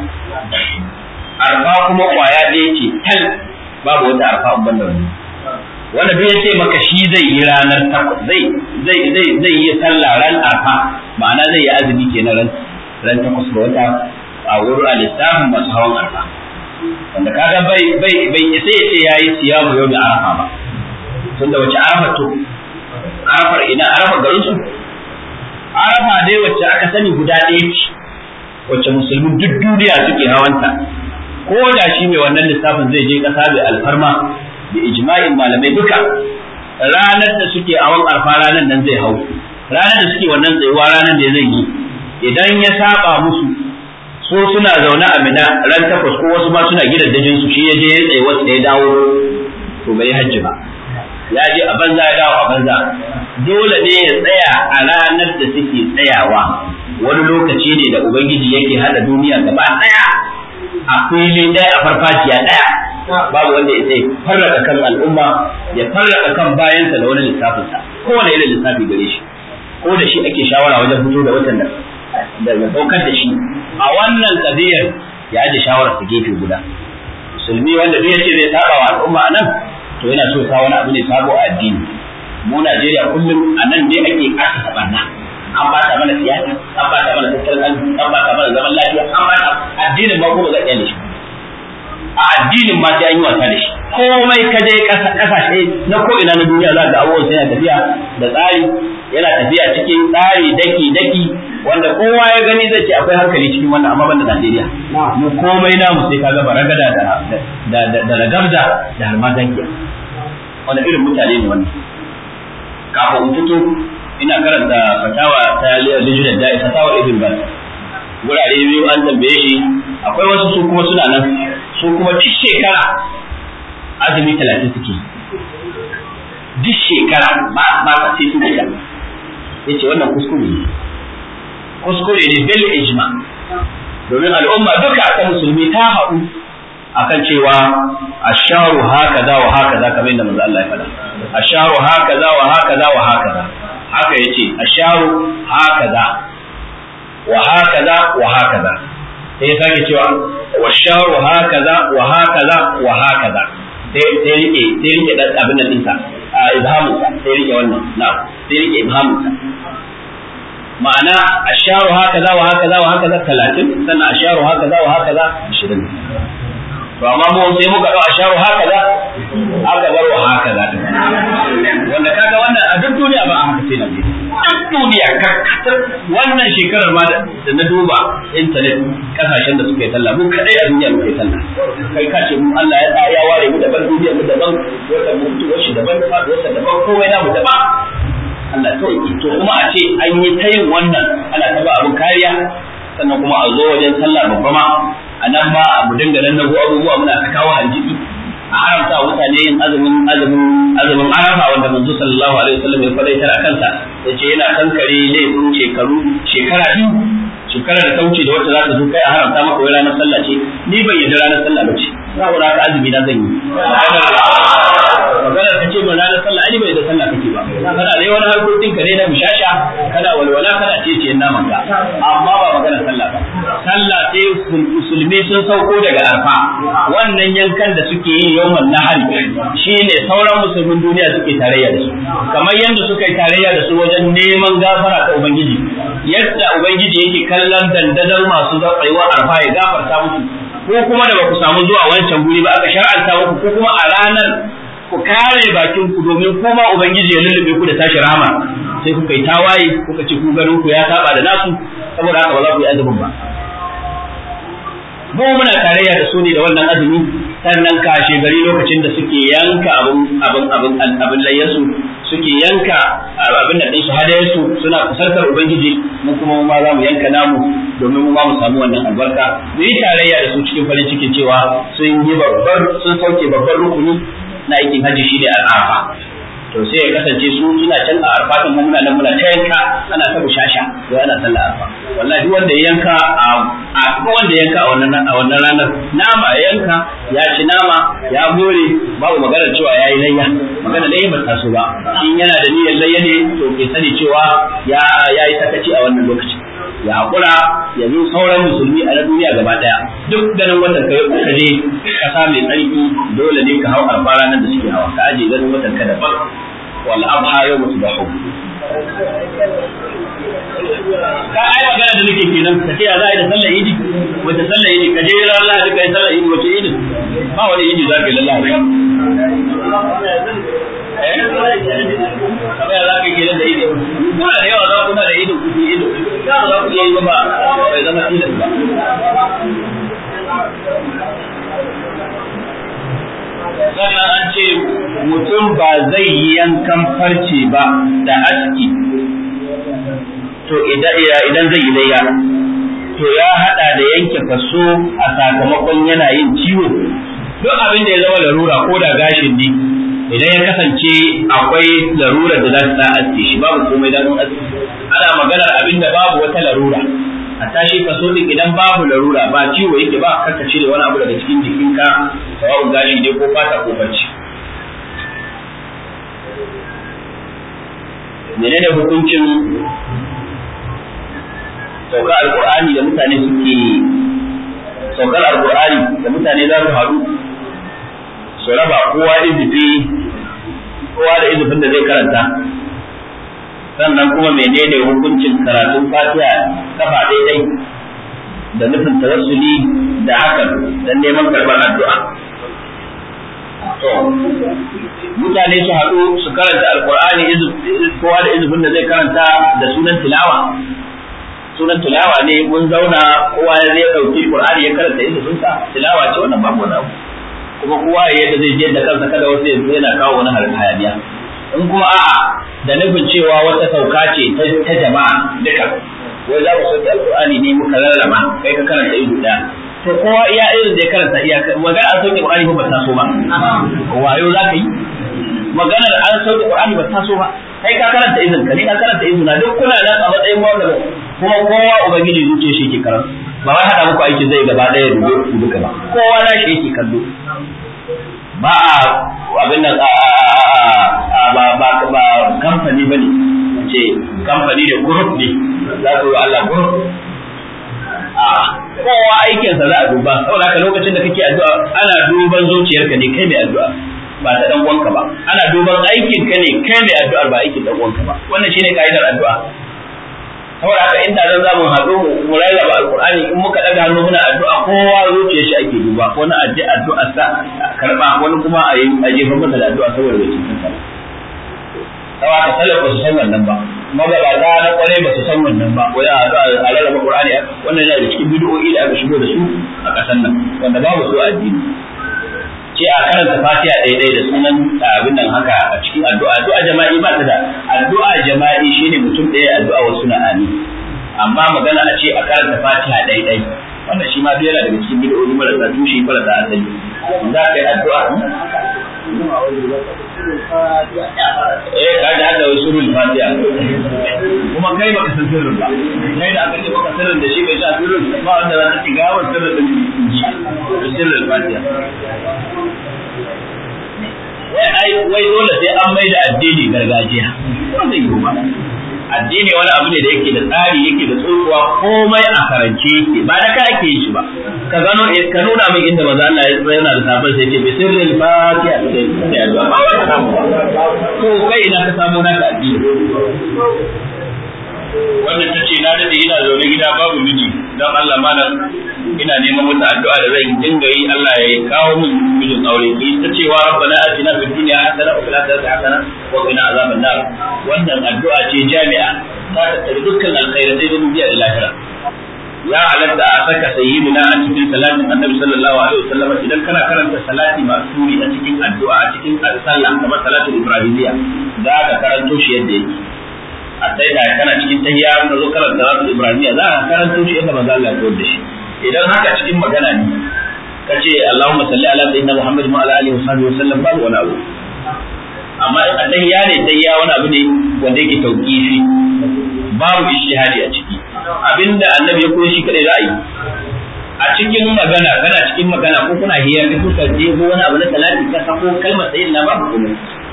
arfa kuma kwaya ɗaya ce tal babu wata arfa ban da wani wanda duk ya ce maka shi zai yi ranar takwas zai zai zai zai yi sallah ran arfa ma'ana zai yi azumi kenan ran ran takwas ga wata a wurin alistafin masu hawan arfa wanda kaga bai bai bai sai ya ce yayi siyamu yau da arafa ba tunda wace arafa to arafar ina arafa garin su arafa dai wacce aka sani guda ɗaya ce wacce musulmin duk duniya suke hawanta ko da shi mai wannan lissafin zai je ƙasa mai alfarma da ijma'in malamai duka ranar da suke hawan arfa ranar nan zai hau ranar da suke wannan tsayuwa ranar da zai yi idan ya saba musu so suna zaune a mina ran takwas ko wasu ma suna gidan dajin su shi ya je ya tsaye wasu ya dawo to bai hajji ba ya je a banza ya dawo a banza dole ne ya tsaya a ranar da suke tsayawa wani lokaci ne da ubangiji yake hada duniya gaba daya a fili daya a farfajiya daya babu wanda ya sai farraka kan al'umma ya farraka kan bayansa da wani lissafinsa kowane irin lissafi gare shi ko da shi ake shawara wajen fito da watan da da daukar da shi a wannan kadiyar ya aje shawarar ta gefe guda musulmi wanda duk yace zai saba wa al'umma anan to yana so sa wani abu ne sabo a addini mu Najeriya kullum anan ne ake kasa barna an ba ta mana siyasa an ba ta mana tattalin arziki an ba ta mana zaman lafiya an ba ta addinin ma ko ba za shi a addinin ma sai an yi wasa da shi komai ka je kasashe na ko ina na duniya za ga abubuwan sai yana tafiya da tsari yana tafiya cikin tsari daki daki wanda kowa ya gani zai ce akwai hankali cikin wannan amma banda Najeriya mu komai namu sai kaga baragada da da da da ragamda da harmagangiya wanda irin mutane ne wannan kafin in fito ina karanta fatawa ta lijinar da'i fatawa ibn bas gurare biyu an tambaye shi akwai wasu su kuma suna nan su kuma duk shekara azumi talatin suke duk shekara ba ba ka sai su fita yace wannan kuskure ne kuskure ne bil ijma domin al'umma duka ta musulmi ta haɗu akan cewa asharu hakaza wa hakaza kamar yadda manzo Allah ya faɗa asharu hakaza wa hakaza wa hakaza haka yace asharu hakaza wa hakaza wa hakaza sai ya sake cewa washaru hakaza wa hakaza wa hakaza sai sai rike sai rike dan abin nan dinsa a ibhamu sai rike wannan na sai rike ibhamu ma'ana asharu hakaza wa hakaza wa hakaza 30 sannan asharu hakaza wa hakaza 20 to amma mu sai muka dau asharu hakaza aka bar wa hakaza wanda kaga wannan a duk duniya ba a haka sai na duk duniya kakkatar wannan shekarar ma da na duba intanet kasashen da suka yi sallah mu kadai a duniya muka yi sallah kai ka ce mu Allah ya ya ware mu daban duniya mu daban wata mu mutu wasu daban wata daban komai na mu daban Allah sauki to kuma a ce an yi ta yin wannan ana ta ba abin kariya sannan kuma a zo wajen sallah babba ma a nan ma mu dinga nan nago abubuwa muna ta kawo hanjiki a haramta wa mutane yin azumin azumin azumin arafa wanda manzo sallallahu alaihi wasallam ya faɗa a kansa yace yana kankare laifin shekaru shekara biyu shekara da ta wuce da wacce za ta zo kai a haramta maka wai ranar sallah ce ni ban yarda ranar sallah ba ce saboda haka azumi na zan yi magana ta ce ba ranar sallah ai bai da sallah kake ba kana dai wani harkokin ka ne na bishasha kana walwala kana ce ce naman ka amma ba magana sallah ba sallah sai musulmi sun sauko daga arfa wannan yankan da suke yi yawan nahari shine sauran musulmin duniya suke tarayya da su kamar yadda suka yi tarayya da su wajen neman gafara ta ubangiji yadda ubangiji yake kallon dandazar masu tsayuwar arfa ya gafarta musu ko kuma da ba ku samu zuwa wancan guri ba aka shar'anta muku ko kuma a ranar ku kare bakin ku domin kuma ubangiji ya lullube ku da tashi rahama sai kuka yi tawaye kuka ce ku ganin ku ya saba da nasu saboda haka ba za ku yi azumin ba mu muna tarayya da su ne da wannan azumi sannan kashe gari lokacin da suke yanka abin abin abin abin layyansu suke yanka abin da ɗinsu hadayarsu suna kusantar ubangiji mu kuma mu ma za mu yanka namu domin mu ma mu samu wannan albarka mu yi tarayya da su cikin farin ciki cewa sun yi babbar sun sauke babbar rukuni na aikin hajji shi ne al'afa to sai ya kasance su suna can a arfatin mu muna nan muna ta yanka ana ta bushasha to ana sallar arfa wallahi duk wanda ya yanka a duk wanda ya yanka a wannan a wannan ranar nama ya yanka ya ci nama ya more babu magana cewa yayi layya magana layya ba ta so ba in yana da niyyar layya ne to ke sani cewa ya yayi sakaci a wannan lokacin ya haƙura ya zo sauran musulmi a na duniya gaba ɗaya duk ganin watan ka ka je ƙasa mai tsarki dole ne ka hau arfa ranar da suke hawa ka aje ganin watan ka daban wal abha yau musu da ka ai magana da nake kenan ka ce ya za a yi da sallar idi wata sallar idi ka je ran lahadi ka yi sallar idi wace idi ba wani idi za ka yi lallahi eh kamar ya za ka yi kenan da idi kuna da yawa za kuna da idi ku idi za ku iya yi ba bai zama tilas ba sannan an ce mutum ba zai yi yankan farce ba da aski to idan zai yi layya to ya hada da yanke faso a sakamakon yana yin ciwo duk abin da ya zama larura ko da gashin ne idan ya kasance akwai larura da za ta aske shi babu komai da aski ana maganar abin da babu wata larura a tashi kaso din idan babu larura ba ciwo yake ba kaka cire wani abu daga cikin jikinka sawa'un gashi ne ko fata ko bacci menene hukuncin saukar alkur'ani da mutane suke saukar alkur'ani da mutane za su haɗu su raba kowa izifi kowa da izifin da zai karanta sannan kuma menene hukuncin karatun fatiha kafa daidai da nufin tawassuli da hakan don neman karɓar addu'a to mutane su haɗu su karanta alkur'ani kowa da izifin da zai karanta da sunan tilawa sunan tilawa ne mun zauna kowa ya zai ɗauki qur'ani ya karanta izifinsa tilawa ce wannan babu wani abu kuma kowa ya yadda zai je da kansa kada wasu yanzu yana kawo wani hayaniya in kuma a'a da nufin cewa wata sauka ce ta jama'a duka wai za mu sauke alqur'ani ne muka rarraba kai ka karanta ido da to kowa iya irin da ya karanta iya magana an sauke qur'ani ba ta so ba wayo za ka yi maganar an sauke qur'ani ba ta so ba kai ka karanta izin ka ne ka karanta izin na duk kuna nan a matsayin mawlana kuma kowa ubangiji zuciya shi ke karanta ba wai hada muku aiki zai gaba daya dubo duka ba kowa na shi yake kallo ba a abin nan ba ba ba kamfani bane ce kamfani da group ne za ku yi Allah group a kowa aikinsa za a duba saboda haka lokacin da kake addu'a ana duban zuciyarka ne kai mai addu'a ba ta dan uwanka ba ana duban aikin ka ne kai mai addu'ar ba aikin dan uwanka ba wannan shine kaidar addu'a saboda haka inda zan zamu haɗu mu rarraba alqur'ani in muka daga hannu muna addu'a kowa zuciyar shi ake duba wani addu'a addu'a sa karba wani kuma a yi a jefa masa da addu'a saboda bai cikin sa saboda haka salaf ba su san wannan ba magabata na kwarai ba su san wannan ba wai a addu'a a rarraba qur'ani wannan yana da cikin bid'o'i da aka shigo da su a ƙasar nan wanda babu su a addini ce a karanta fatiha daidai da sunan abin nan haka a cikin addu'a addu'a jama'i ba ta da addu'a jama'i shine mutum ɗaya addu'a wasu na ani amma magana a ce a karanta fatiha daidai wannan shi ma yana daga cikin bid'o'i marasa tushe marasa asali za ka yi addu'a eh ka ji hada wasu surul fatiha kuma kai baka san sirrin ba kai da aka ce baka sirrin da shi bai sa sirrin ba wanda za ta ci gawar sirrin da ji sirrin fatiha wai wai dole sai an mai da addini gargajiya ba zai yiwu ba addini wani abu ne da yake da tsari yake da tsohuwa komai a karance yake ba da ka ake yi shi ba ka gano ka nuna min inda maza Allah ya tsaya yana da sabon sai ce bi sirril fatiha sai addu'a to kai ina ka samu naka addini wannan tace na dade ina zaune gida babu miji dan Allah malam ina neman wata addu'a da zan dinga yi Allah ya kawo min mijin aure ki ta cewa rabbana atina fid dunya hasana wa fil akhirati hasana wa qina azaban nar wannan addu'a ce jami'a ta tattare dukkan alkhairai da duniya da lahira ya halatta a saka sayyidina a cikin salatin annabi sallallahu alaihi wasallam idan kana karanta salati masuri a cikin addu'a a cikin sallah kamar salatul ibrahimiyya za ka karanto shi yadda yake a sai da kana cikin tahiyya ka zo karanta rasul ibrahimiya za ka karanto shi yadda manzo Allah ya koyar da shi idan haka cikin magana ne ka ce Allahumma salli ala sayyidina Muhammad wa ala alihi wa sahbihi wa sallam babu wani abu amma in tahiyya ne tahiyya wani abu ne wanda yake tauqifi babu ijtihadi a ciki abinda annabi ya koyi shi kadai za a yi a cikin magana kana cikin magana ko kuna hiyar ka kuka je ko wani abu na salati ka sako kalmar sayyidina babu komai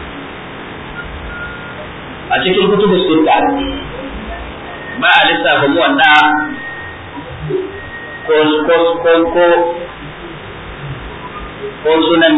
a cikin kutubus sunna ba a lissafa mu wanda ko ko ko ko ko sunan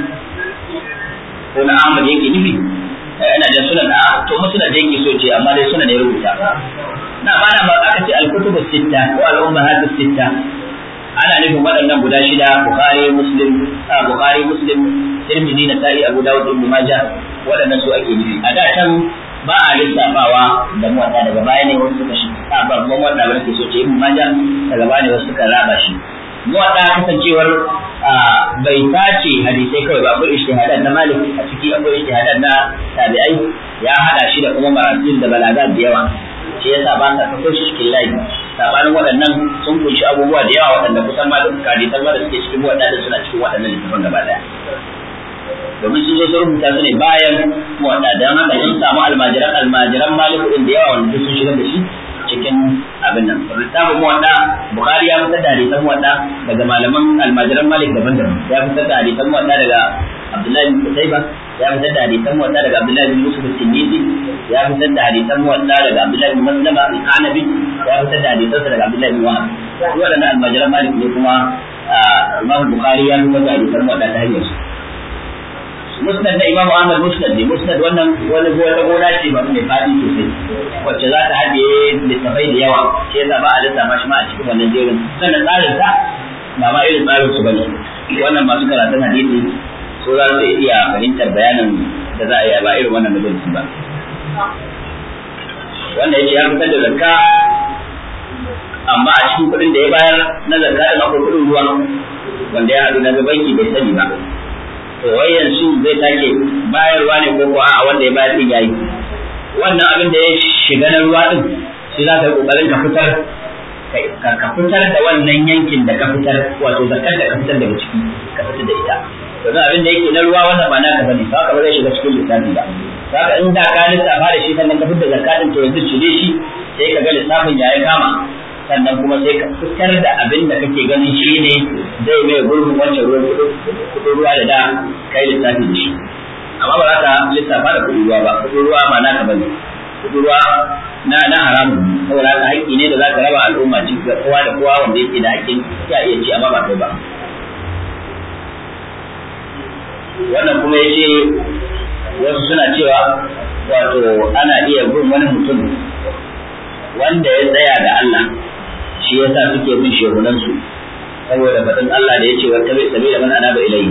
ko na Ahmad yake nufi ina da sunan a to mu sunan da yake so ce amma dai sunan ya rubuta na ba na ba aka ce al-kutubu sitta ko al-ummahat sitta ana nufin waɗannan guda shida Bukhari Muslim Bukhari Muslim Tirmidhi na Sa'i Abu Dawud Ibn Majah waɗannan su ake nufi a da can ba a lissafawa da muwatta daga baya ne wasu suka shi a babban wanda ba ke so ce Ibn Majah daga baya ne wasu suka raba shi muwatta kasancewar bai tace hadisai kawai ba akwai ijtihadat na Malik a ciki akwai ijtihadat na tabi'ai ya hada shi da kuma marasil da balagat da yawa shi yasa ba sa kafa shi cikin layi sabanin waɗannan sun kunshi abubuwa da yawa waɗanda kusan ma duk hadisan ma da suke cikin waɗanda suna cikin waɗannan littafan gaba daya domin sun zo sun rubuta su ne bayan muwaɗa don haka sun samu almajiran almajiran maliku ɗin da yawa wanda sun shigar da shi cikin abin nan littafin muwaɗa bukari ya fitar da hadisan muwaɗa daga malaman almajiran malik daban-daban ya fitar da hadisan muwaɗa daga abdullahi bin kutaiba ya fitar da hadisan muwaɗa daga abdullahi bin yusuf al-tinnisi ya fitar da hadisan muwaɗa daga abdullahi bin maslama al-hanabi ya fitar da hadisan daga abdullahi bin wahab su waɗannan almajiran malik ne kuma imam bukhari ya fitar da hadisan muwaɗa ta hanyar su musnad na Imam Ahmad musnad ne musnad wannan wani wata gona ce ba mai fadi sosai wacce za ta haɗe littafai da yawa shi yasa ba a lissafa shi ma a cikin wannan jerin sannan tsarin ta ba ma irin tsarin su bane wannan masu karatun hadisi so za su iya fahimtar bayanin da za a yi ba irin wannan majalisi ba wanda yake ya fitar da zakka amma a cikin kuɗin da ya bayar na zakka da akwai kuɗin ruwa wanda ya haɗu na banki bai sani ba to wai yanzu zai take bayarwa ne ko ko a wanda ya bayar din yayi wannan abin da ya shiga na ruwa din shi za ka yi kokarin ka fitar ka fitar da wannan yankin da ka fitar wato zakar da ka fitar daga ciki ka fitar da ita to dan abin da yake na ruwa wannan ba naka bane ba ka ba zai shiga cikin lissafi ba saka in da ka lissafa da shi sannan ka fitar da zakatin to yanzu cire shi sai ka ga lissafin ya yi kama sannan kuma sai ka fitar da abin da kake ganin shi ne zai mai gurbin wancan ruwan kudin ruwa da da kai lissafi da shi amma ba za ka lissafa da kudin ruwa ba kudin ruwa ma naka bane kudin ruwa na na haramun saboda haka haƙƙi ne da za ka raba al'umma ci ga kowa da kowa wanda yake da haƙƙin ya iya ci amma ba kai ba wannan kuma ya ce wasu suna cewa wato ana iya bin wani mutum wanda ya tsaya da Allah shi yasa suke bin shehunan su saboda faɗin Allah da yace wata bai sabila man anaba ilayhi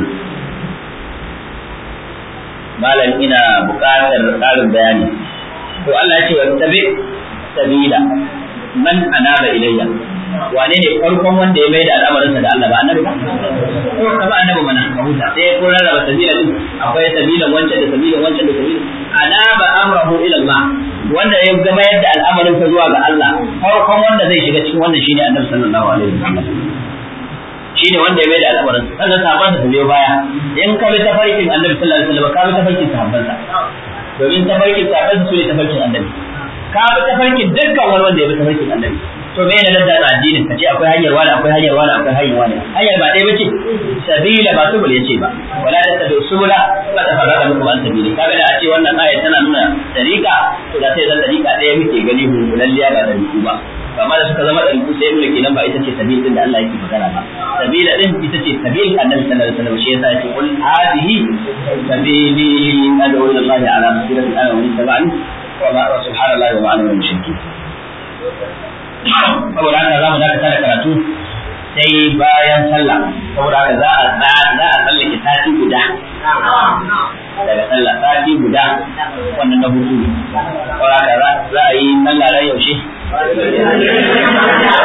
malam ina buƙatar ƙarin bayani to Allah yace wata bai sabila man anaba ilayya wane ne farkon wanda ya maida al'amarinsa da Allah ba annabi ba ko ka ba annabi mana ka huta sai ko rarraba sabila din akwai sabilan wancan da sabilan wancan da sabilan anaba amrahu ila Allah wanda ya gama yadda al'amarin sa zuwa ga Allah farkon wanda zai shiga cikin wannan shine Annabi sallallahu alaihi wasallam shine wanda ya mai da al'amarin sa sannan sahabban sa biyo baya in ka bi tafarkin Annabi sallallahu alaihi wasallam ka bi tafarkin sahabban sa domin tafarkin sahabban sa ne tafarkin Annabi ka bi tafarkin dukkan wani wanda ya bi tafarkin Annabi to me ne ladda addinin ka ce akwai hanyar wani akwai hanyar wani akwai hanyar wani hanyar ba ɗaya bace sabila ba subul yace ba wala tattabi subula fa tafarrada mukum an sabili kaga da a ce wannan aya tana nuna tariqa to da sai da tariqa ɗaya muke gani hukulalliya ba tariqu ba amma da suka zama tariqu sai nuna kenan ba ita ce sabil din da Allah yake magana ba sabila din ita ce sabil annabi sallallahu alaihi wasallam shi yasa yake qul hadhihi sabili ad'u ila Allah ala basirati ana wa tabani wa ma subhanallahi wa ma ana min mushrikin saboda haka za mu dakata da karatu sai bayan sallah saboda haka za a za a tsallake sati guda daga sallah sati guda wannan na hutu saboda haka za a yi sallah ran yaushe